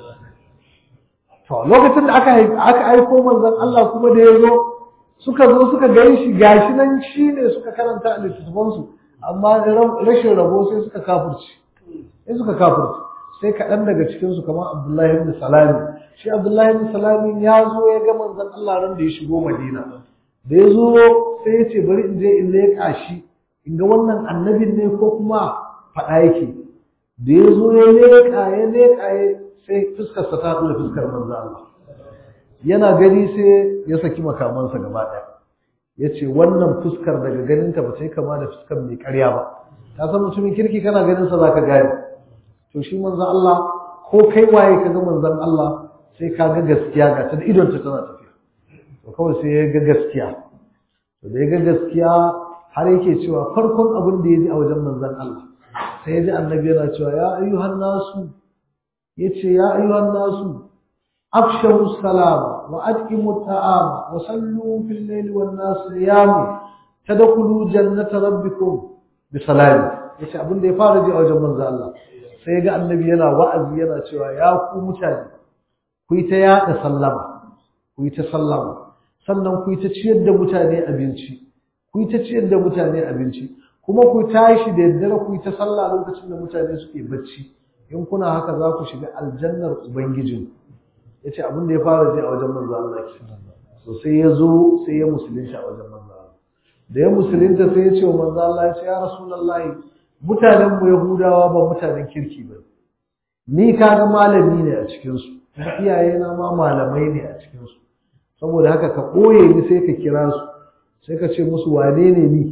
to lokacin da aka aka aiko manzon Allah kuma da ya zo suka zo suka gani shi gashi nan shine suka karanta a littattafan su amma rashin rabo sai suka kafirci sai suka kafirci sai kaɗan daga cikin su kamar Abdullahi ibn Salami shi Abdullahi ibn Salami ya zo ya ga manzon Allah ran da ya shigo Madina da ya zo sai ya ce bari in je in leƙa shi in ga wannan annabin ne ko kuma faɗa yake da ya zo ya leƙa ya leƙa ya sai fuskarsa ta haɗu da fuskar manzo Allah yana gani sai ya saki makamansa gaba ɗaya ya ce wannan fuskar daga ganinta ba ta yi kama da fuskar mai ƙarya ba ta san mutumin kirki kana ganinsa za ka gane to shi manzo Allah ko kai waye ka ga manzon Allah sai ka ga gaskiya ga ta da idonta tana tafiya to kawai sai ya ga gaskiya to da ya ga gaskiya har yake cewa farkon abin da ya ji a wajen manzon Allah sai ya ji annabi yana cewa ya ayyuhan nasu yace ya ayyuhan nasu afshahu salama wa atqimu ta'ama wa sallu fil layli wan nas niyam tadkhulu jannata rabbikum bi salami yace abin da ya fara ji a wajen manzon Allah sai ya ga annabi yana wa'azi yana cewa ya ku mutane ku yi ta yada sallama ku yi ta sallama sannan ku yi ta ciyar da mutane abinci ku yi ta ciyar da mutane abinci kuma ku tashi da daddare ku yi ta sallah lokacin da mutane suke bacci in kuna haka za ku shiga aljannar ubangijin ya ce abin da ya fara je a wajen manzo Allah ke so sai ya zo sai ya musulunta a wajen manzo Allah da ya musulunta sai ya ce wa manzo Allah ya ce ya rasulullahi mutanen mu yahudawa ba mutanen kirki ba ni kaga malami ne a cikin su iyayena ma malamai ne a cikin su saboda haka ka ɓoye ni sai ka kira su sai ka ce musu wane ne ni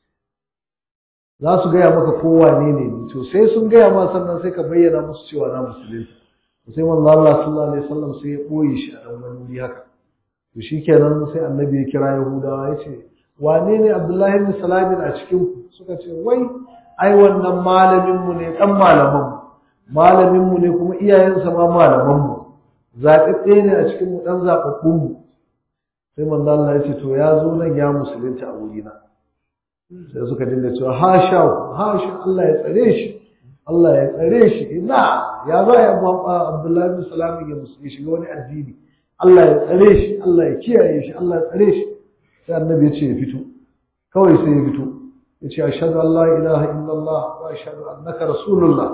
za su gaya maka ko wane ne ni to sai sun gaya ma sannan sai ka bayyana musu cewa na musulunta sai manzo Allah sallallahu alaihi wasallam sai ya ɓoye shi a dan wani wuri haka to shikenan sai annabi ya kira yahudawa ya ce wane ne abdullahi ibn salamin a cikin ku suka ce wai ai wannan malamin mu ne dan malaman mu malamin mu ne kuma iyayensa ma malaman mu zaɓaɓɓe ne a cikin mu dan zaɓaɓɓun mu sai manzo Allah ya ce to ya zo nan ya musulunta a wurina sai suka dinga cewa hasha hasha Allah ya tsare shi Allah ya tsare shi ina ya zo ya Abdullahi bin Salam ya musulunci shiga wani addini Allah ya tsare shi Allah ya kiyaye shi Allah ya tsare shi sai annabi ya ce ya fito kawai sai ya fito ya ce ashhadu an la ilaha illallah wa ashhadu annaka rasulullah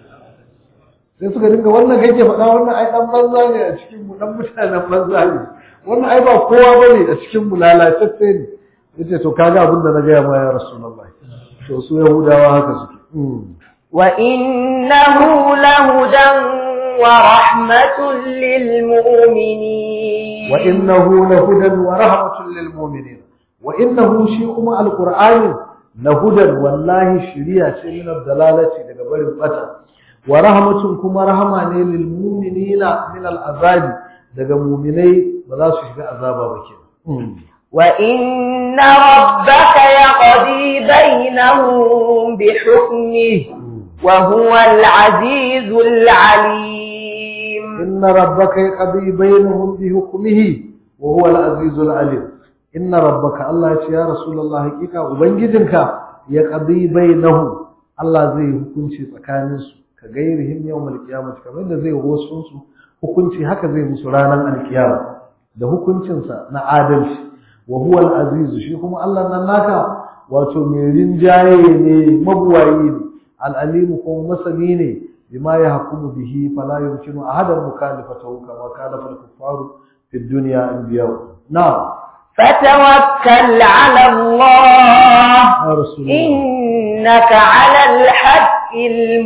sai suka dinga wannan kai ke faɗa wannan ai dan banza ne a cikin mu dan mutanen banza ne wannan ai ba kowa bane a cikin mu lalatacce ne yace to kaga abin da na gaya ma ya rasulullah to su yahudawa haka suke wa innahu lahudan wa rahmatun lil mu'minin wa innahu lahudan wa rahmatun lil mu'minin wa innahu shi kuma alqur'ani na hudan wallahi shiriya ce min dalalati daga barin bata wa rahmatun kuma rahama ne lil mu'minina min al azabi daga mu'minai ba za su shiga azaba ba kenan wa inna rabbaka yaqdi bainahum bi hukmihi wa huwa al azizul alim inna rabbaka yaqdi bainahum bi hukmihi wa huwa al azizul alim inna rabbaka Allah ya ce ya rasulullah hakika ubangijinka ya qadi bainahum Allah zai hukunci tsakanin su ka gairihim yawmal qiyamah kamar da zai wasu su hukunci haka zai musu ranar alkiyama da hukuncin sa na adalci wa huwa al-aziz shi kuma Allah nan naka wato mai rinjaye ne mabuwayi ne al-alim kuma masani ne bima ya hukumu bihi fala yumkinu ahadan mukhalifatahu kama kana fal kuffaru fi dunya anbiya na'am فتوكل على الله يا رسول الله إنك على الحق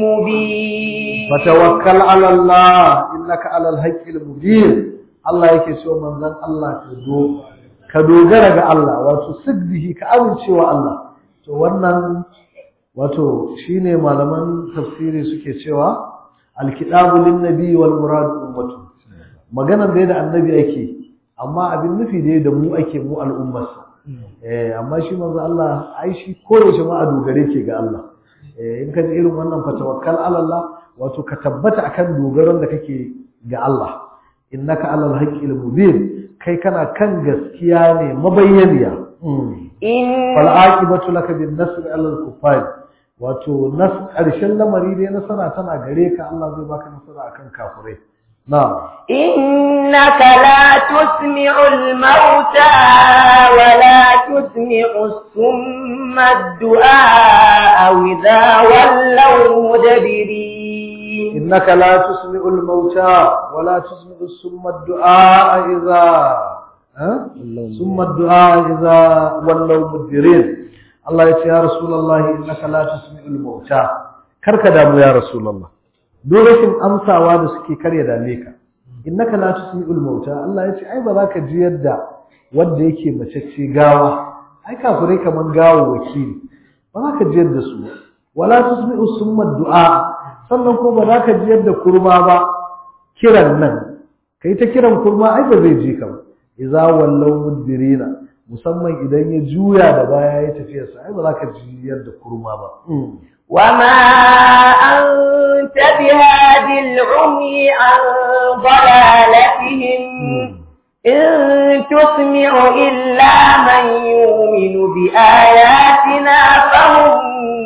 المبين فتوكل على الله إنك على الحق المبين Allah yake so manzon Allah ka do ka dogara ga Allah wato siddihi ka amincewa Allah to wannan wato shine malaman tafsiri suke cewa alkitabu lin nabi wal murad ummatu maganar da annabi yake amma abin nufi dai da mu ake mu al'ummarsa eh amma shi manzo Allah ai shi koyaushe ma a dogare ke ga Allah eh in ka ji irin wannan fatawakkal ala Allah wato ka tabbata akan dogaron da kake ga Allah innaka alal haqqil mubin kai kana kan gaskiya ne mabayyaniya in fal aqibatu laka bin nasr ala al kuffar wato nas karshen lamari dai nasara tana gare ka Allah zai baka nasara akan kafirai na'am إنك لا تسمع الموتى ولا تسمع الصم الدعاء إذا ولوا مدبرين إنك لا تسمع الموتى ولا تسمع السم الدعاء إذا ها؟ سم الدعاء إذا ولوا مدبرين الله يقول يا رسول الله إنك لا تسمع الموتى كرك دامو يا رسول الله دورشن أمساوا da suke karya dame ka innaka la tusmi'ul mauta Allah ya ce ai ba za ka ji yadda wanda yake macece gawa ai kafirai kaman gawo wakili ba za ka ji yadda su ba wala tusmi'u summa du'a sannan ko ba za ka ji yadda kurma ba kiran nan kai ta kiran kurma ai ba zai ji ka ba idza wallaw mudbirina musamman idan ya juya da baya ya tafiya sa ai ba za ka ji yadda kurma ba وما أنت بهادي العمي عن ضلالتهم إن تسمع إلا من يؤمن بآياتنا فهم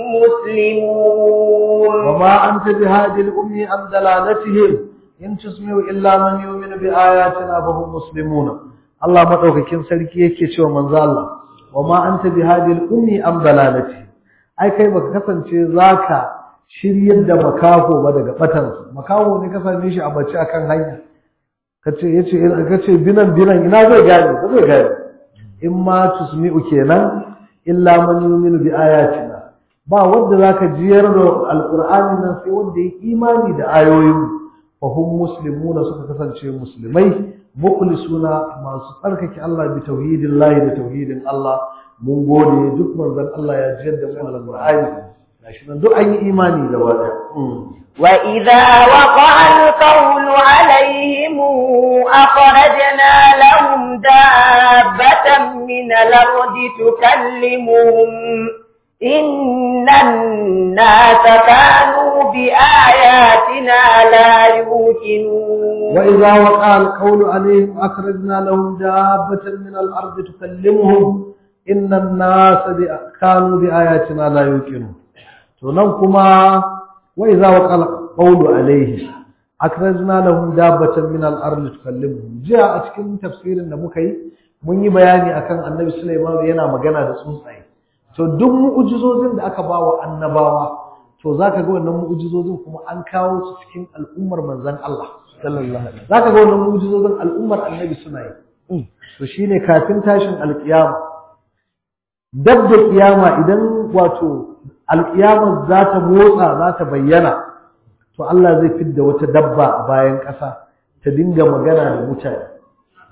مسلمون وما أنت بهادي الأمي عن دلالتهم إن تسمع إلا من يؤمن بآياتنا فهم مسلمون الله مدوكاكين sarki yake cewa manzo Allah wama anta bihadil ummi am dalalati ai kai baka kasance zaka shiryar da makaho ba daga batansa makaho ne ka same shi a bace akan hanya kace yace kace binan binan ina zai gane ba zai gane in ma tusmi'u kenan illa man yu'minu bi ayatina ba wanda zaka jiyar da alqur'ani nan sai wanda ya imani da ayoyin fa hum muslimuna suka kasance musulmai mukhlisuna masu tsarkake Allah bi tauhidillahi da tauhidin Allah mun gode duk manzon Allah ya jiyar da mu alqur'ani gashi nan duk an yi imani da wada وإذا وقع القول عليهم أخرجنا لهم دابة من الأرض تكلمهم إن الناس كانوا بآياتنا لا يوقنون وإذا وقع القول عليهم أخرجنا لهم دابة من الأرض تكلمهم إن الناس كانوا بآياتنا لا يوقنون تنوكما وإذا وقع القول عليه أخرجنا لهم دابة من الأرض تكلمهم جاء أتكلم تفسير النبوكي mun yi bayani akan annabi Sulaiman yana magana da tsuntsaye to duk mu'ujizozin da aka bawa annabawa to zaka ga wannan mu'ujizozin kuma an kawo su cikin al'ummar manzon Allah sallallahu alaihi zaka ga wannan mu'ujizozin al'ummar annabi suna yi to shine kafin tashin alkiyama dab da kiyama idan wato alkiyama za ta motsa za ta bayyana to Allah zai fidda wata dabba a bayan ƙasa ta dinga magana da mutane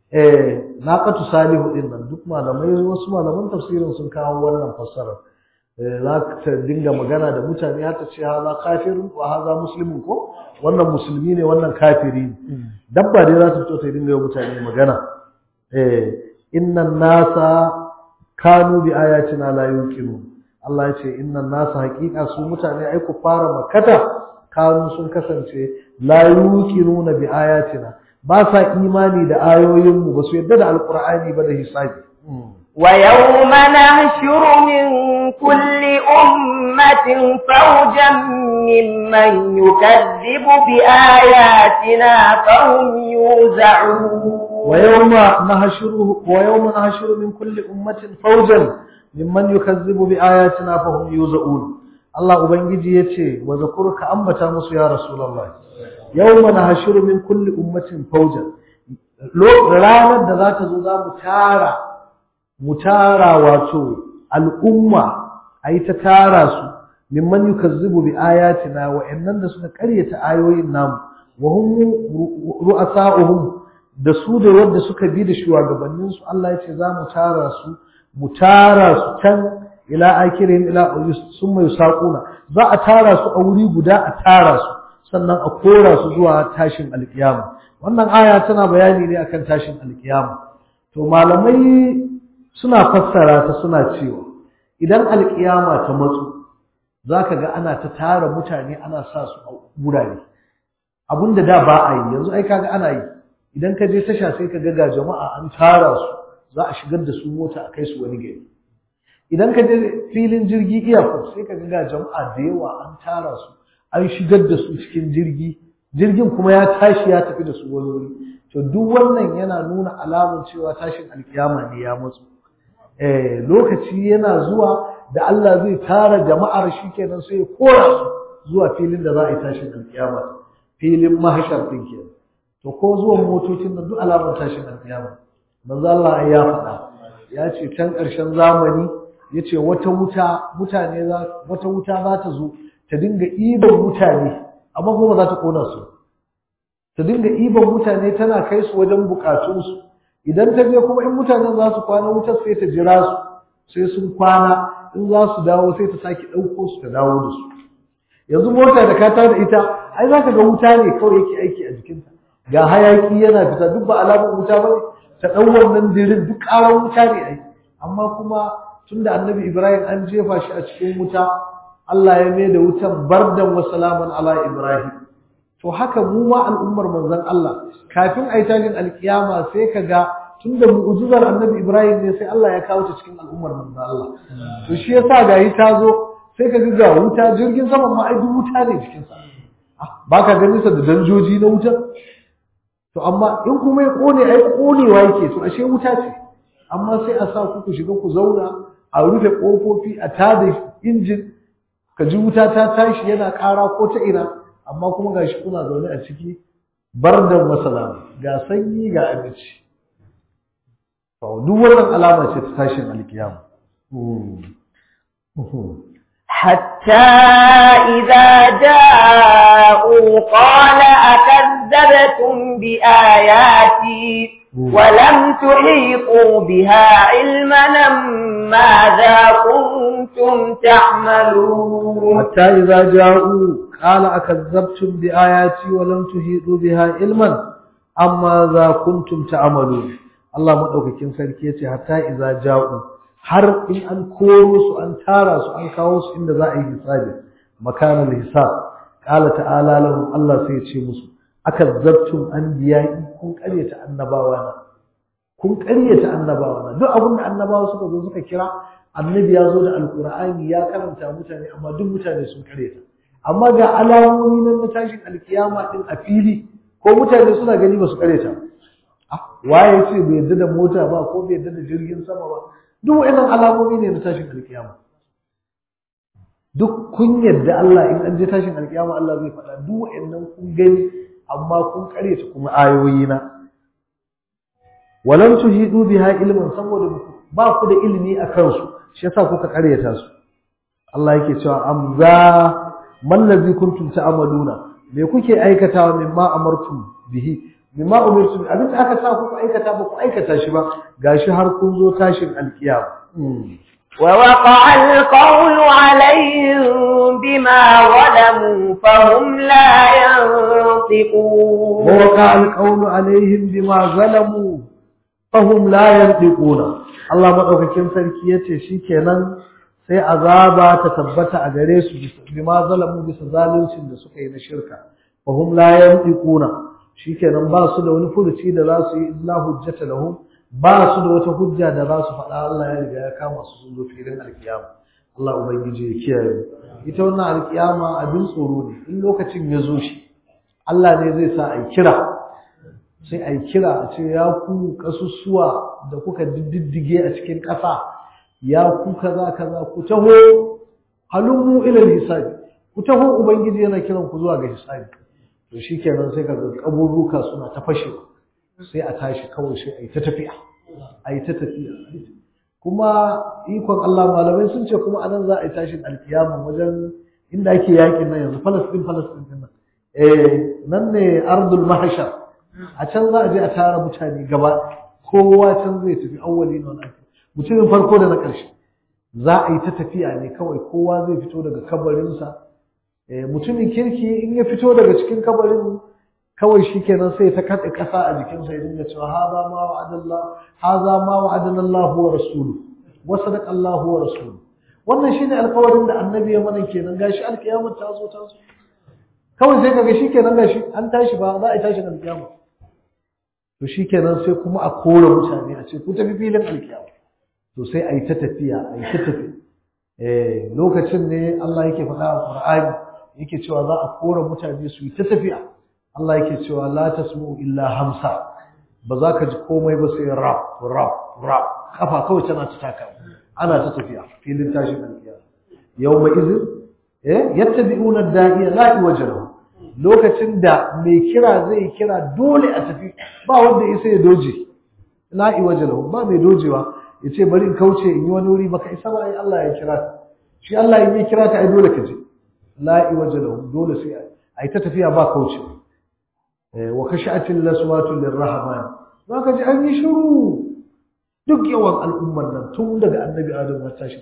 eh naqatu salihu din nan duk malamai wasu malaman tafsirin sun kawo wannan fassara za ta dinga magana da mutane har ta ce haza kafirun wa haza muslimun ko wannan musulmi ne wannan kafiri ne dabba dai za ta fito ta dinga yi mutane magana eh innan nasa kanu bi ayatina la yuqinu Allah ya ce innan nasa haqiqa su mutane ai ku fara makata kanu sun kasance la yuqinuna bi ayatina ba sa imani da ayoyinmu ba su yadda da alqur'ani ba da hisabi ويوم نحشر من كل أمة فوجا ممن يكذب بآياتنا فهم يوزعون ويوم نحشر ويوم نحشر من كل أمة فوجا ممن يكذب بآياتنا فهم يوزعون Allah Ubangiji ya ce, wa zakurka ambata musu ya Rasulallah, yau mana hashiru min kulli ummatin faujan, ranar da za ta zo za mu tara, mu tara wato al'umma a yi ta tara su, mimman yi kazzubu bi ayatina wa'yannan da suka karyata ayoyin namu, wa hun ru'asa'uhum da su da wadda suka bi da shugabanninsu Allah ya ce za mu tara su, mu tara su can ila akirin ila sun mai saƙuna za a tara su a wuri guda a tara su sannan a kora su zuwa tashin alkiyama wannan aya tana bayani ne akan tashin alkiyama to malamai suna fassara ta suna cewa idan alkiyama ta matsu zaka ga ana ta tara mutane ana sa su a wurare abinda da ba a yi yanzu ai kaga ana yi idan ka je tasha sai ka ga ga jama'a an tara su za a shigar da su mota a kai su wani gari idan ka je filin jirgi iyakar sai ka ga jama'a da yawa an tara su an shigar da su cikin jirgi jirgin kuma ya tashi ya tafi da su wani wuri to duk wannan yana nuna alamun cewa tashin alkiyama ne ya matsu eh lokaci yana zuwa da Allah zai tara jama'ar shi kenan sai ya kora su zuwa filin da za a yi tashin alkiyama filin mahashar din kenan to ko zuwan motocin da duk alamun tashin alkiyama manzo Allah ya faɗa ya ce can ƙarshen zamani ya ce wata wuta mutane za wata wuta za ta zo ta dinga iban mutane amma kuma za ta kona su ta dinga iban mutane tana kai su wajen bukatunsu idan ta je kuma in mutanen za su kwana wutar sai ta jira su sai sun kwana in za su dawo sai ta sake ɗauko su ta dawo da su yanzu mota da ka da ita ai za ka ga wuta ne kawai yake aiki a jikinta ga hayaki yana fita duk ba alamun wuta ba ne ta ɗau wannan dirin duk ƙarar wuta ne ai amma kuma tunda annabi Ibrahim an jefa shi a cikin wuta Allah ya mai da wutan bardan wa salaman ala Ibrahim to haka mu ma al'ummar manzon Allah kafin ai tashin alkiyama sai ka ga tunda mu'jizar annabi Ibrahim ne sai Allah ya kawo ta cikin al'ummar manzon Allah to shi yasa ga yi ta zo sai ka ga wuta jirgin saman ma ai duk wuta ne cikin sa ba ka ganin sa da danjoji na wuta to amma in kuma ya kone ai konewa yake to ashe wuta ce amma sai a sa ku ku shiga ku zauna a rufe kofofi a tada injin ka ji wuta ta tashi yana ƙara ko ta ina amma kuma gashi kuna zaune a ciki bardan masala ga sanyi ga abinci to duk wannan alama ce ta tashin alkiyama حتى إذا جاءوا قال أكذبتم بآياتي ولم تحيطوا بها علما ماذا كنتم تعملون حتى إذا جاءوا قال أكذبتم بآياتي ولم تحيطوا بها علما أما ذا كنتم تعملون الله مدوكاkin sarki yace hatta idza ja'u har in an koro su an tara su an kawo su inda za a yi hisabi makanan hisab qala ta'ala lahum Allah sai ya ce musu akazzabtum anbiya'i kun ƙaryata annabawa na kun ƙaryata annabawa na duk abin da annabawa suka zo suka kira annabi ya zo da alqur'ani ya karanta mutane amma duk mutane sun ƙaryata amma ga alamomi nan na tashin alkiyama din a fili ko mutane suna gani ba su ƙaryata waye ce bai yadda da mota ba ko bai yadda da jirgin sama ba duk wa'annan alamomi ne na tashin alkiyama duk kun yadda Allah in an je tashin alkiyama Allah zai faɗa duk wa'annan kun gani amma kun karyata kuma ayoyi na walam tuhidu biha ilman saboda ba ku da ilimi a kansu shi yasa kuka karyata su Allah yake cewa amza man ladzi kuntum ta'maluna me kuke aikatawa mimma amartum bihi bima umirtum abin da aka sa ku aikata ba ku aikata shi ba gashi har kun zo tashin alkiyama ووقع القول عليهم بما ظلموا فهم لا ينطقون ووقع القول عليهم بما ظلموا فهم لا ينطقون Allah madaukakin sarki yace shikenan sai azaba ta tabbata a gare su bima zalamu bisa zaluncin da suka yi na shirka fahum la yantiquna shikenan ba su da wani furuci da za su yi illa hujjata lahum ba su da wata hujja da za su faɗa Allah ya riga ya kama su sun zo filin alkiyama Allah ubangiji ya kiyaye ita wannan alkiyama abin tsoro ne in lokacin ya zo shi Allah ne zai sa a kira sai a kira a ce ya ku kasussuwa da kuka diddige a cikin ƙasa ya ku kaza kaza ku taho halummu ila hisabi ku taho ubangiji yana kiran ku zuwa ga hisabi to shikenan sai kaga kaburruka suna ta fashewa sai a tashi kawai sai a yi ta tafiya a yi ta tafiya kuma ikon Allah malamai sun ce kuma anan za a yi tashin alkiyama wajen inda ake yakin nan yanzu Falastin Falastin din nan eh nan ne ardul mahshar a can za a je a tara mutane gaba kowa can zai tafi awwali na wani mutumin farko da na ƙarshe za a yi ta tafiya ne kawai kowa zai fito daga kabarinsa mutumin kirki in ya fito daga cikin kabarin kawai shi kenan sai ta kaɗe ƙasa a jikinsa ya dinga cewa haza ma wa'adallah haza ma wa'adana Allah wa rasulu wa sadaqa Allah wa rasulu wannan shine alƙawarin da annabi ya mana kenan gashi alƙiyamar ta zo ta zo kawai sai kaga shikenan gashi an tashi ba za a tashi alƙiyama to shikenan sai kuma a kore mutane a ce ku tafi filin alƙiyama to sai a yi ta tafiya a yi ta tafiya eh lokacin ne Allah yake faɗa a Qur'ani yake cewa za a kore mutane su yi ta tafiya Allah yake cewa la tasmu illa hamsa ba za ka ji komai ba sai rap rap rap kafa kawai tana ta taka ana ta tafiya filin tashin alƙiyama yawma izin eh yattabi'una da'iya la iwajha lokacin da mai kira zai kira dole a tafi ba wanda ya sai ya doje la iwajha ba mai dojewa yace bari in kauce in yi wani wuri baka isa ba ai Allah ya kira ka shi Allah in ya kira ka ai dole ka je la iwajha dole sai ai ta tafiya ba kauce wa khashatil laswatu lirrahman zaka ji an yi shiru duk yawan al'ummar nan tun daga annabi adam har tashi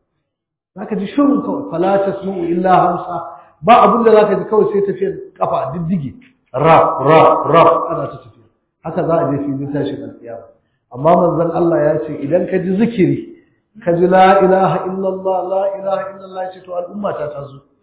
zaka ji shiru kawai fala tasma'u illa hamsa ba abin da zaka ji kawai sai tafiyar kafa diddige rap rap rap ana ta tafiya haka za a je filin tashin alƙiyama amma manzon Allah ya ce idan ka ji zikiri ka ji la ilaha illallah la ilaha illallah ce to al'umma ta ta zo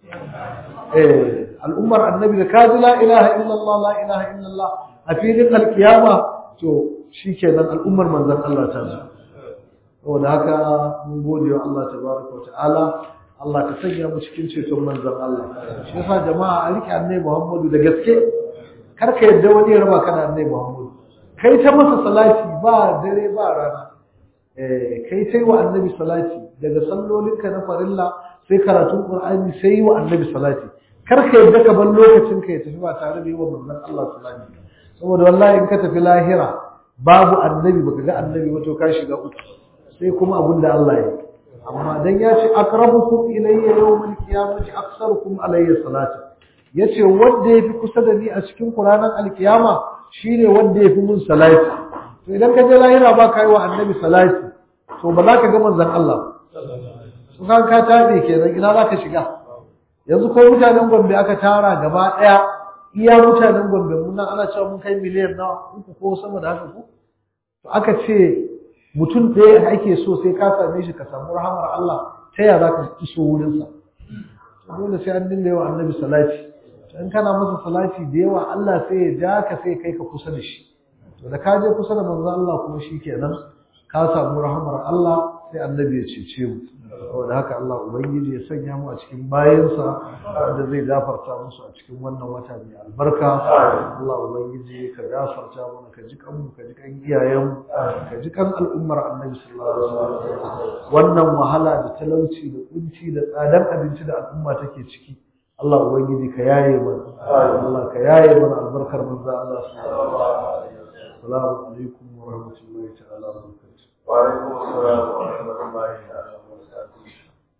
eh al'ummar annabi da ka ji la ilaha illallah la ilaha illallah a filin alƙiyama to shikenan al'ummar manzon Allah ta zo saboda haka mun gode wa Allah tabaraka wa ta'ala Allah ka sanya mu cikin ceton manzon Allah shi yasa jama'a a rike annabi Muhammadu da gaske kar ka yadda wani ya raba ka da annabi Muhammadu kai ta masa salati ba dare ba rana eh kai tai wa annabi salati daga sallolinka na farilla sai karatun Qur'ani sai wa annabi salati kar ka yadda ka bar lokacin ka ya tafi ba tare da yi wa manzon Allah salati saboda wallahi in ka tafi lahira babu annabi baka ga annabi ba to ka shiga uku sai kuma abin da Allah ya yi amma dan ya ce aqrabukum ilayya yawmal qiyamati aktsarukum alayya salata yace wanda yafi kusa da ni a cikin Qur'anin alkiyama shine wanda yafi mun salati to idan ka je lahira ba kai wa annabi salati to ba za ka ga manzon Allah su kan ka tabe kenan ina za ka shiga yanzu ko mutanen Gombe aka tara gaba daya iya mutanen Gombe mun nan ana cewa mun kai miliyan nawa uku ko sama da haka ko to aka ce mutum ɗaya da ake so sai ka same shi ka samu rahamar Allah ta yaya za ka iso wurinsa dole sai an dinga yawa annabi salati in kana masa salati da yawa Allah sai ya ja ka sai kai ka kusa da shi to da ka je kusa da manzo Allah kuma shi kenan ka samu rahamar Allah sai annabi ya cece mu saboda haka Allah ubangiji ya sanya mu a cikin bayansa wanda zai gafarta musu a cikin wannan wata mai albarka Allah ubangiji ka gafarta mana ka ji kan mu ka ji kan iyayen mu ka ji kan al'ummar annabi sallallahu alaihi wasallam wannan wahala da talauci da kunci da tsadar abinci da al'umma take ciki Allah ubangiji ka yaye mana Allah ka yaye mana albarkar manzo Allah sallallahu alaihi wasallam assalamu alaikum wa rahmatullahi ta'ala wa barakatuh wa alaikum assalam wa rahmatullahi ta'ala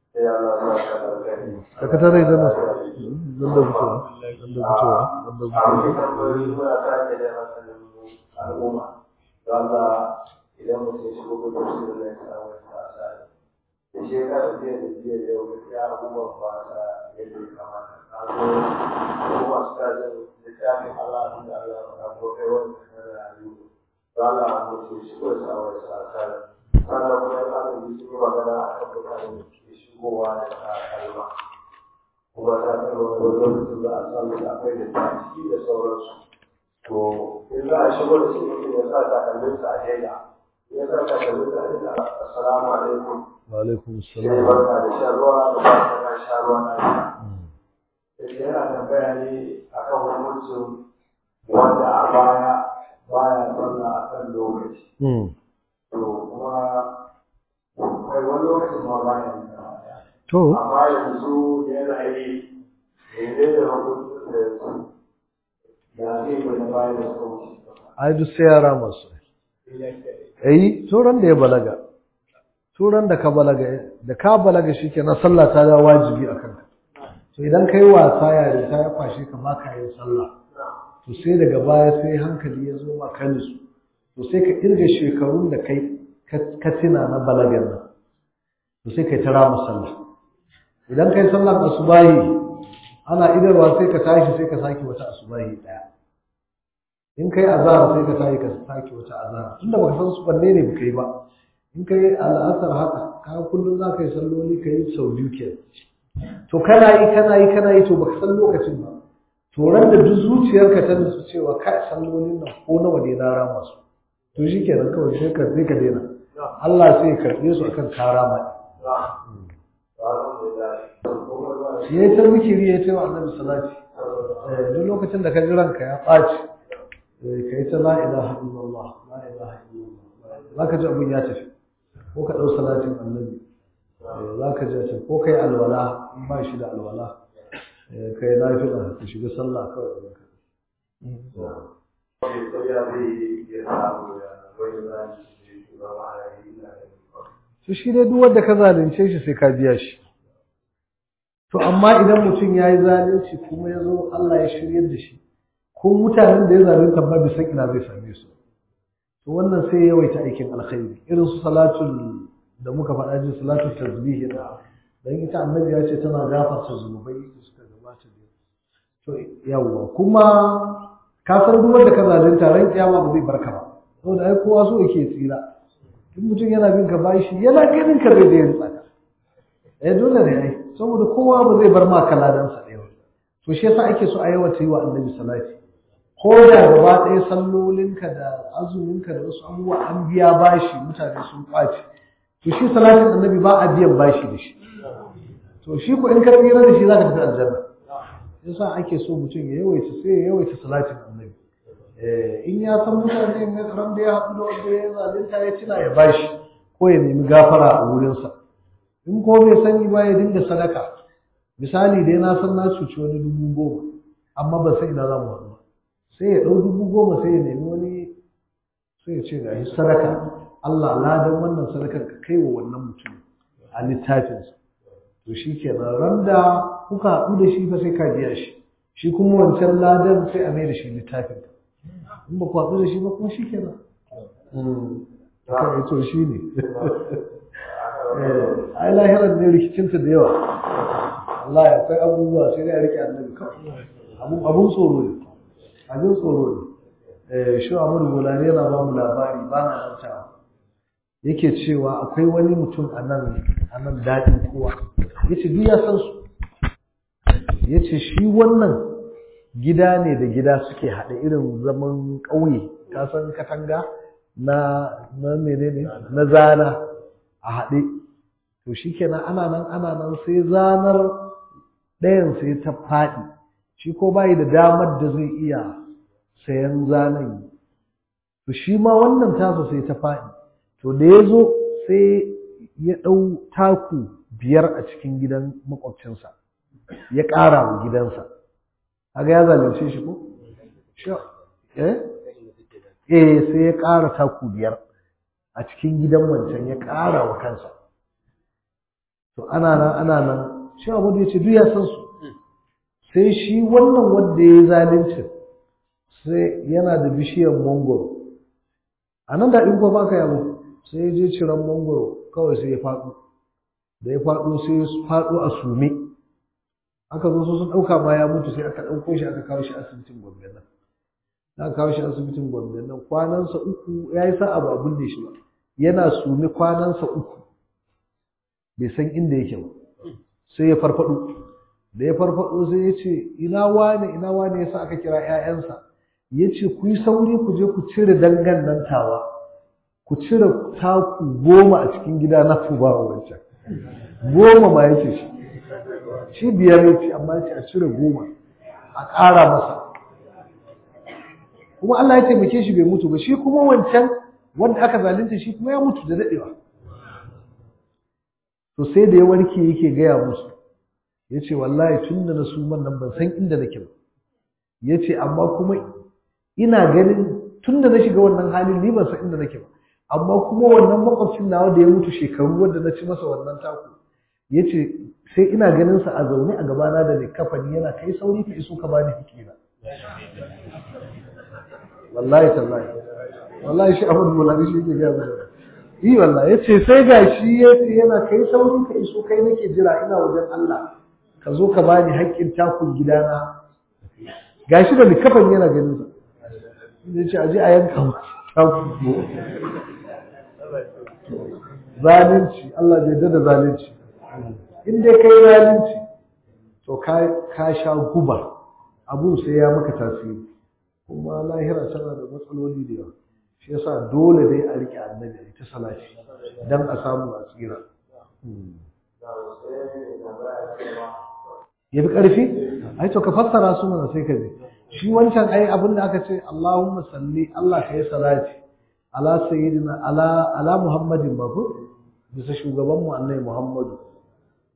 sai Allah ya sa ka alkhairi sakatare da nasu zan da fitowa zan da fitowa zan da a wani fitowa tambayoyi muna sake da hankalin al'umma don Allah idan mutum ya shigo gudun shi da zai samu sa asali da shekarar jiya da jiya da yau gaskiya abubuwan ba sa yadda ya kamata a zo abubuwa su ta jin littafin Allah da Allah ya faɗa ko kai wani kasar rayu don Allah mutum ya shigo da samu sa asali sannan kuma ya ƙara ji sun yi magana a kan mutanen da ke shigowa da sa kalma kuma ta kai wani lokacin da a samu da akwai da ta ciki da sauransu to in za a shigo da shi mutum ya sa takalminsa a daida ya sa takalminsa a daida assalamu alaikum wa alaikum sai assalam barka da shan ruwa da ba ta kan sha ruwa na shi sai yana tambaya ne akan hukuncin wanda a baya baya sallah a kan lokaci Mm. to kuma kai wani lokacin ma baya yin sallah to amma yanzu yana yi ne da hukuncin da yanzu da zai bai bayan da suka wuce ai duk sai yara masu eh turan da ya balaga turan da ka balaga da ka balaga shikenan sallah ta da wajibi akan ka to idan kai wasa yare ta ya kwashe ka ba ka yin sallah to sai daga baya sai hankali ya zo maka nisu to sai ka irga shekarun da kai ka- ka tina na balagar nan to sai kai ta rama sallah idan kai sallar asubahi ana idarwa sai ka tashi sai ka sake wata asubahi daya in kai azhar sai ka tashi ka sake wata azhar tunda baka san su banne ne baka yi ba in kai al'asar haka ka kullum za ka yi salloli ka yi sau biyu kenan to kana yi kana yi kana yi to baka san lokacin ba to ran da duk zuciyarka ta nutsu cewa kai sallolin nan ko nawa ne na rama su to shikenan kawai sai ka sai ka daina Allah sai ya karbe su akan karama shi ya ta zikiri ya ce wa annabi salati eh duk lokacin da ka ji ranka ya ɓaci eh kai ta la ilaha illallah la ilaha illallah zaka ji abun ya tafi ko ka dau salatin annabi eh zaka ji ta ko kai alwala in ba shi da alwala eh kai nafila ka shiga sallah kawai ka to shi dai duk wanda ka zalunce shi sai ka biya shi to amma idan mutum ya yi zalunci kuma ya zo Allah ya shiryar da shi ko mutanen da ya zalunta ba bisa ina zai same su to wannan sai ya yawaita aikin alkhairi irin su salatul da muka faɗa ji salatul tasbih da dan ita annabi ya ce tana gafarta zunubai da suka gabata da to yawwa kuma ka san duk wanda ka zalunta ran kiyama ba zai barka ba saboda ai kowa so yake tsira in mutum yana bin ka bashi yana ganin ka zai da yin tsaka eh dole ne ai saboda kowa ba zai bar ma kaladansa da yawa to shi yasa ake so a yawaita yi wa annabi salati ko da gaba ɗaya sallolinka da azuminka da wasu abubuwa an biya bashi mutane sun ɓaci to shi salatin annabi ba a biyan bashi da shi to shi ko in ka tsira da shi za ka tafi aljanna yasa ake so mutum ya yawaita sai ya yawaita salatin annabi Eh, in ya san mutane in ran da ya haɗu da wanda ya zalunta ya tuna ya bashi ko ya nemi gafara a wurinsa in ko bai sani ba ya dinga sadaka misali dai na san na cuci wani dubu goma amma ban san ina za mu haɗu ba sai ya ɗau dubu goma sai ya nemi wani sai ya ce ga shi sadaka Allah ladan wannan sadakar ka kai wa wannan mutum a littafinsa to shi kenan ran da kuka haɗu da shi fa sai ka biya shi shi kuma wancan ladan sai a mai da shi littafin in ba ku haɗu da shi ba kuma shi kenan kan to shi ne ai lahirar ne rikicinta da yawa Allah ya akwai abubuwa sai dai a rike annabi kawai abun abun tsoro ne abin tsoro ne shi Amadu Bolari yana ba mu labari ba na mantawa yake cewa akwai wani mutum a nan a nan daɗin kowa yace duk ya san su yace shi wannan gida ne da gida suke haɗe irin zaman ƙauye ka san katanga na na menene na zana a haɗe to shikenan ana nan ana nan sai zanar ɗayan sai ta faɗi shi ko bai da damar da zai iya sayan zanen to shi ma wannan tasa sai ta faɗi to da ya zo sai ya ɗau taku biyar a cikin gidan makwabcinsa ya ƙara wa gidansa kaga ya zalunce shi ko eh eh sai ya ƙara taku biyar a cikin gidan wancan ya ƙara wa kansa to ana nan ana nan shi abu da ya ce duk ya san su sai shi wannan wanda ya yi zalunci sai yana da bishiyar mangoro a nan da ɗin ba ka yabo sai ya je ciran mangoro kawai sai ya faɗo da ya faɗo sai ya faɗo a sume aka zo su sun ɗauka ma ya mutu sai aka ɗauko shi aka kawo shi asibitin gombe nan aka kawo shi asibitin gombe nan kwanansa uku ya yi sa'a ba abin da shi ba yana sume kwanansa uku bai san inda yake ba sai ya farfaɗo da ya farfaɗo sai ya ce ina wane ina wane yasa aka kira 'ya'yansa ya ce ku yi sauri ku je ku cire dangan nan tawa ku cire taku goma a cikin gida na ku ba wancan goma ma ya ce shi shi biyar ya ce amma ya ce a cire goma a ƙara masa kuma Allah ya taimake shi bai mutu ba shi kuma wancan wanda aka zalunta shi kuma ya mutu da daɗewa to sai da ya warke yake gaya musu ya ce wallahi tun da na suman nan ban san inda nake ba ya ce amma kuma ina ganin tun da na shiga wannan halin ni ban san inda nake ba amma kuma wannan makwabcin nawa da ya mutu shekaru wanda na ci masa wannan taku ya ce sai ina ganin sa a zaune a gabana da likafani yana kai sauri ka iso ka bani hakina wallahi tallahi wallahi shi abin mulani shi ke gaya mana yi wallahi ya ce sai gashi ya ce yana kai sauri ka iso kai nake jira ina wajen Allah ka zo ka bani haƙƙin takun gidana gashi da likafan yana ganin sa zai ce aje a yanka mu taku zalunci Allah bai da zalunci in dai kai zalunci to ka ka sha guba abu sai ya maka tasiri kuma lahira tana da matsaloli da yawa shi yasa dole dai a rike annabi ta salati dan a samu a tsira ya fi ƙarfi ai to ka fassara su mana sai ka bi shi wancan ai abin da aka ce Allahumma salli Allah ka yi salati ala sayyidina ala ala Muhammadin ba ko bisa shugaban mu annabi Muhammadu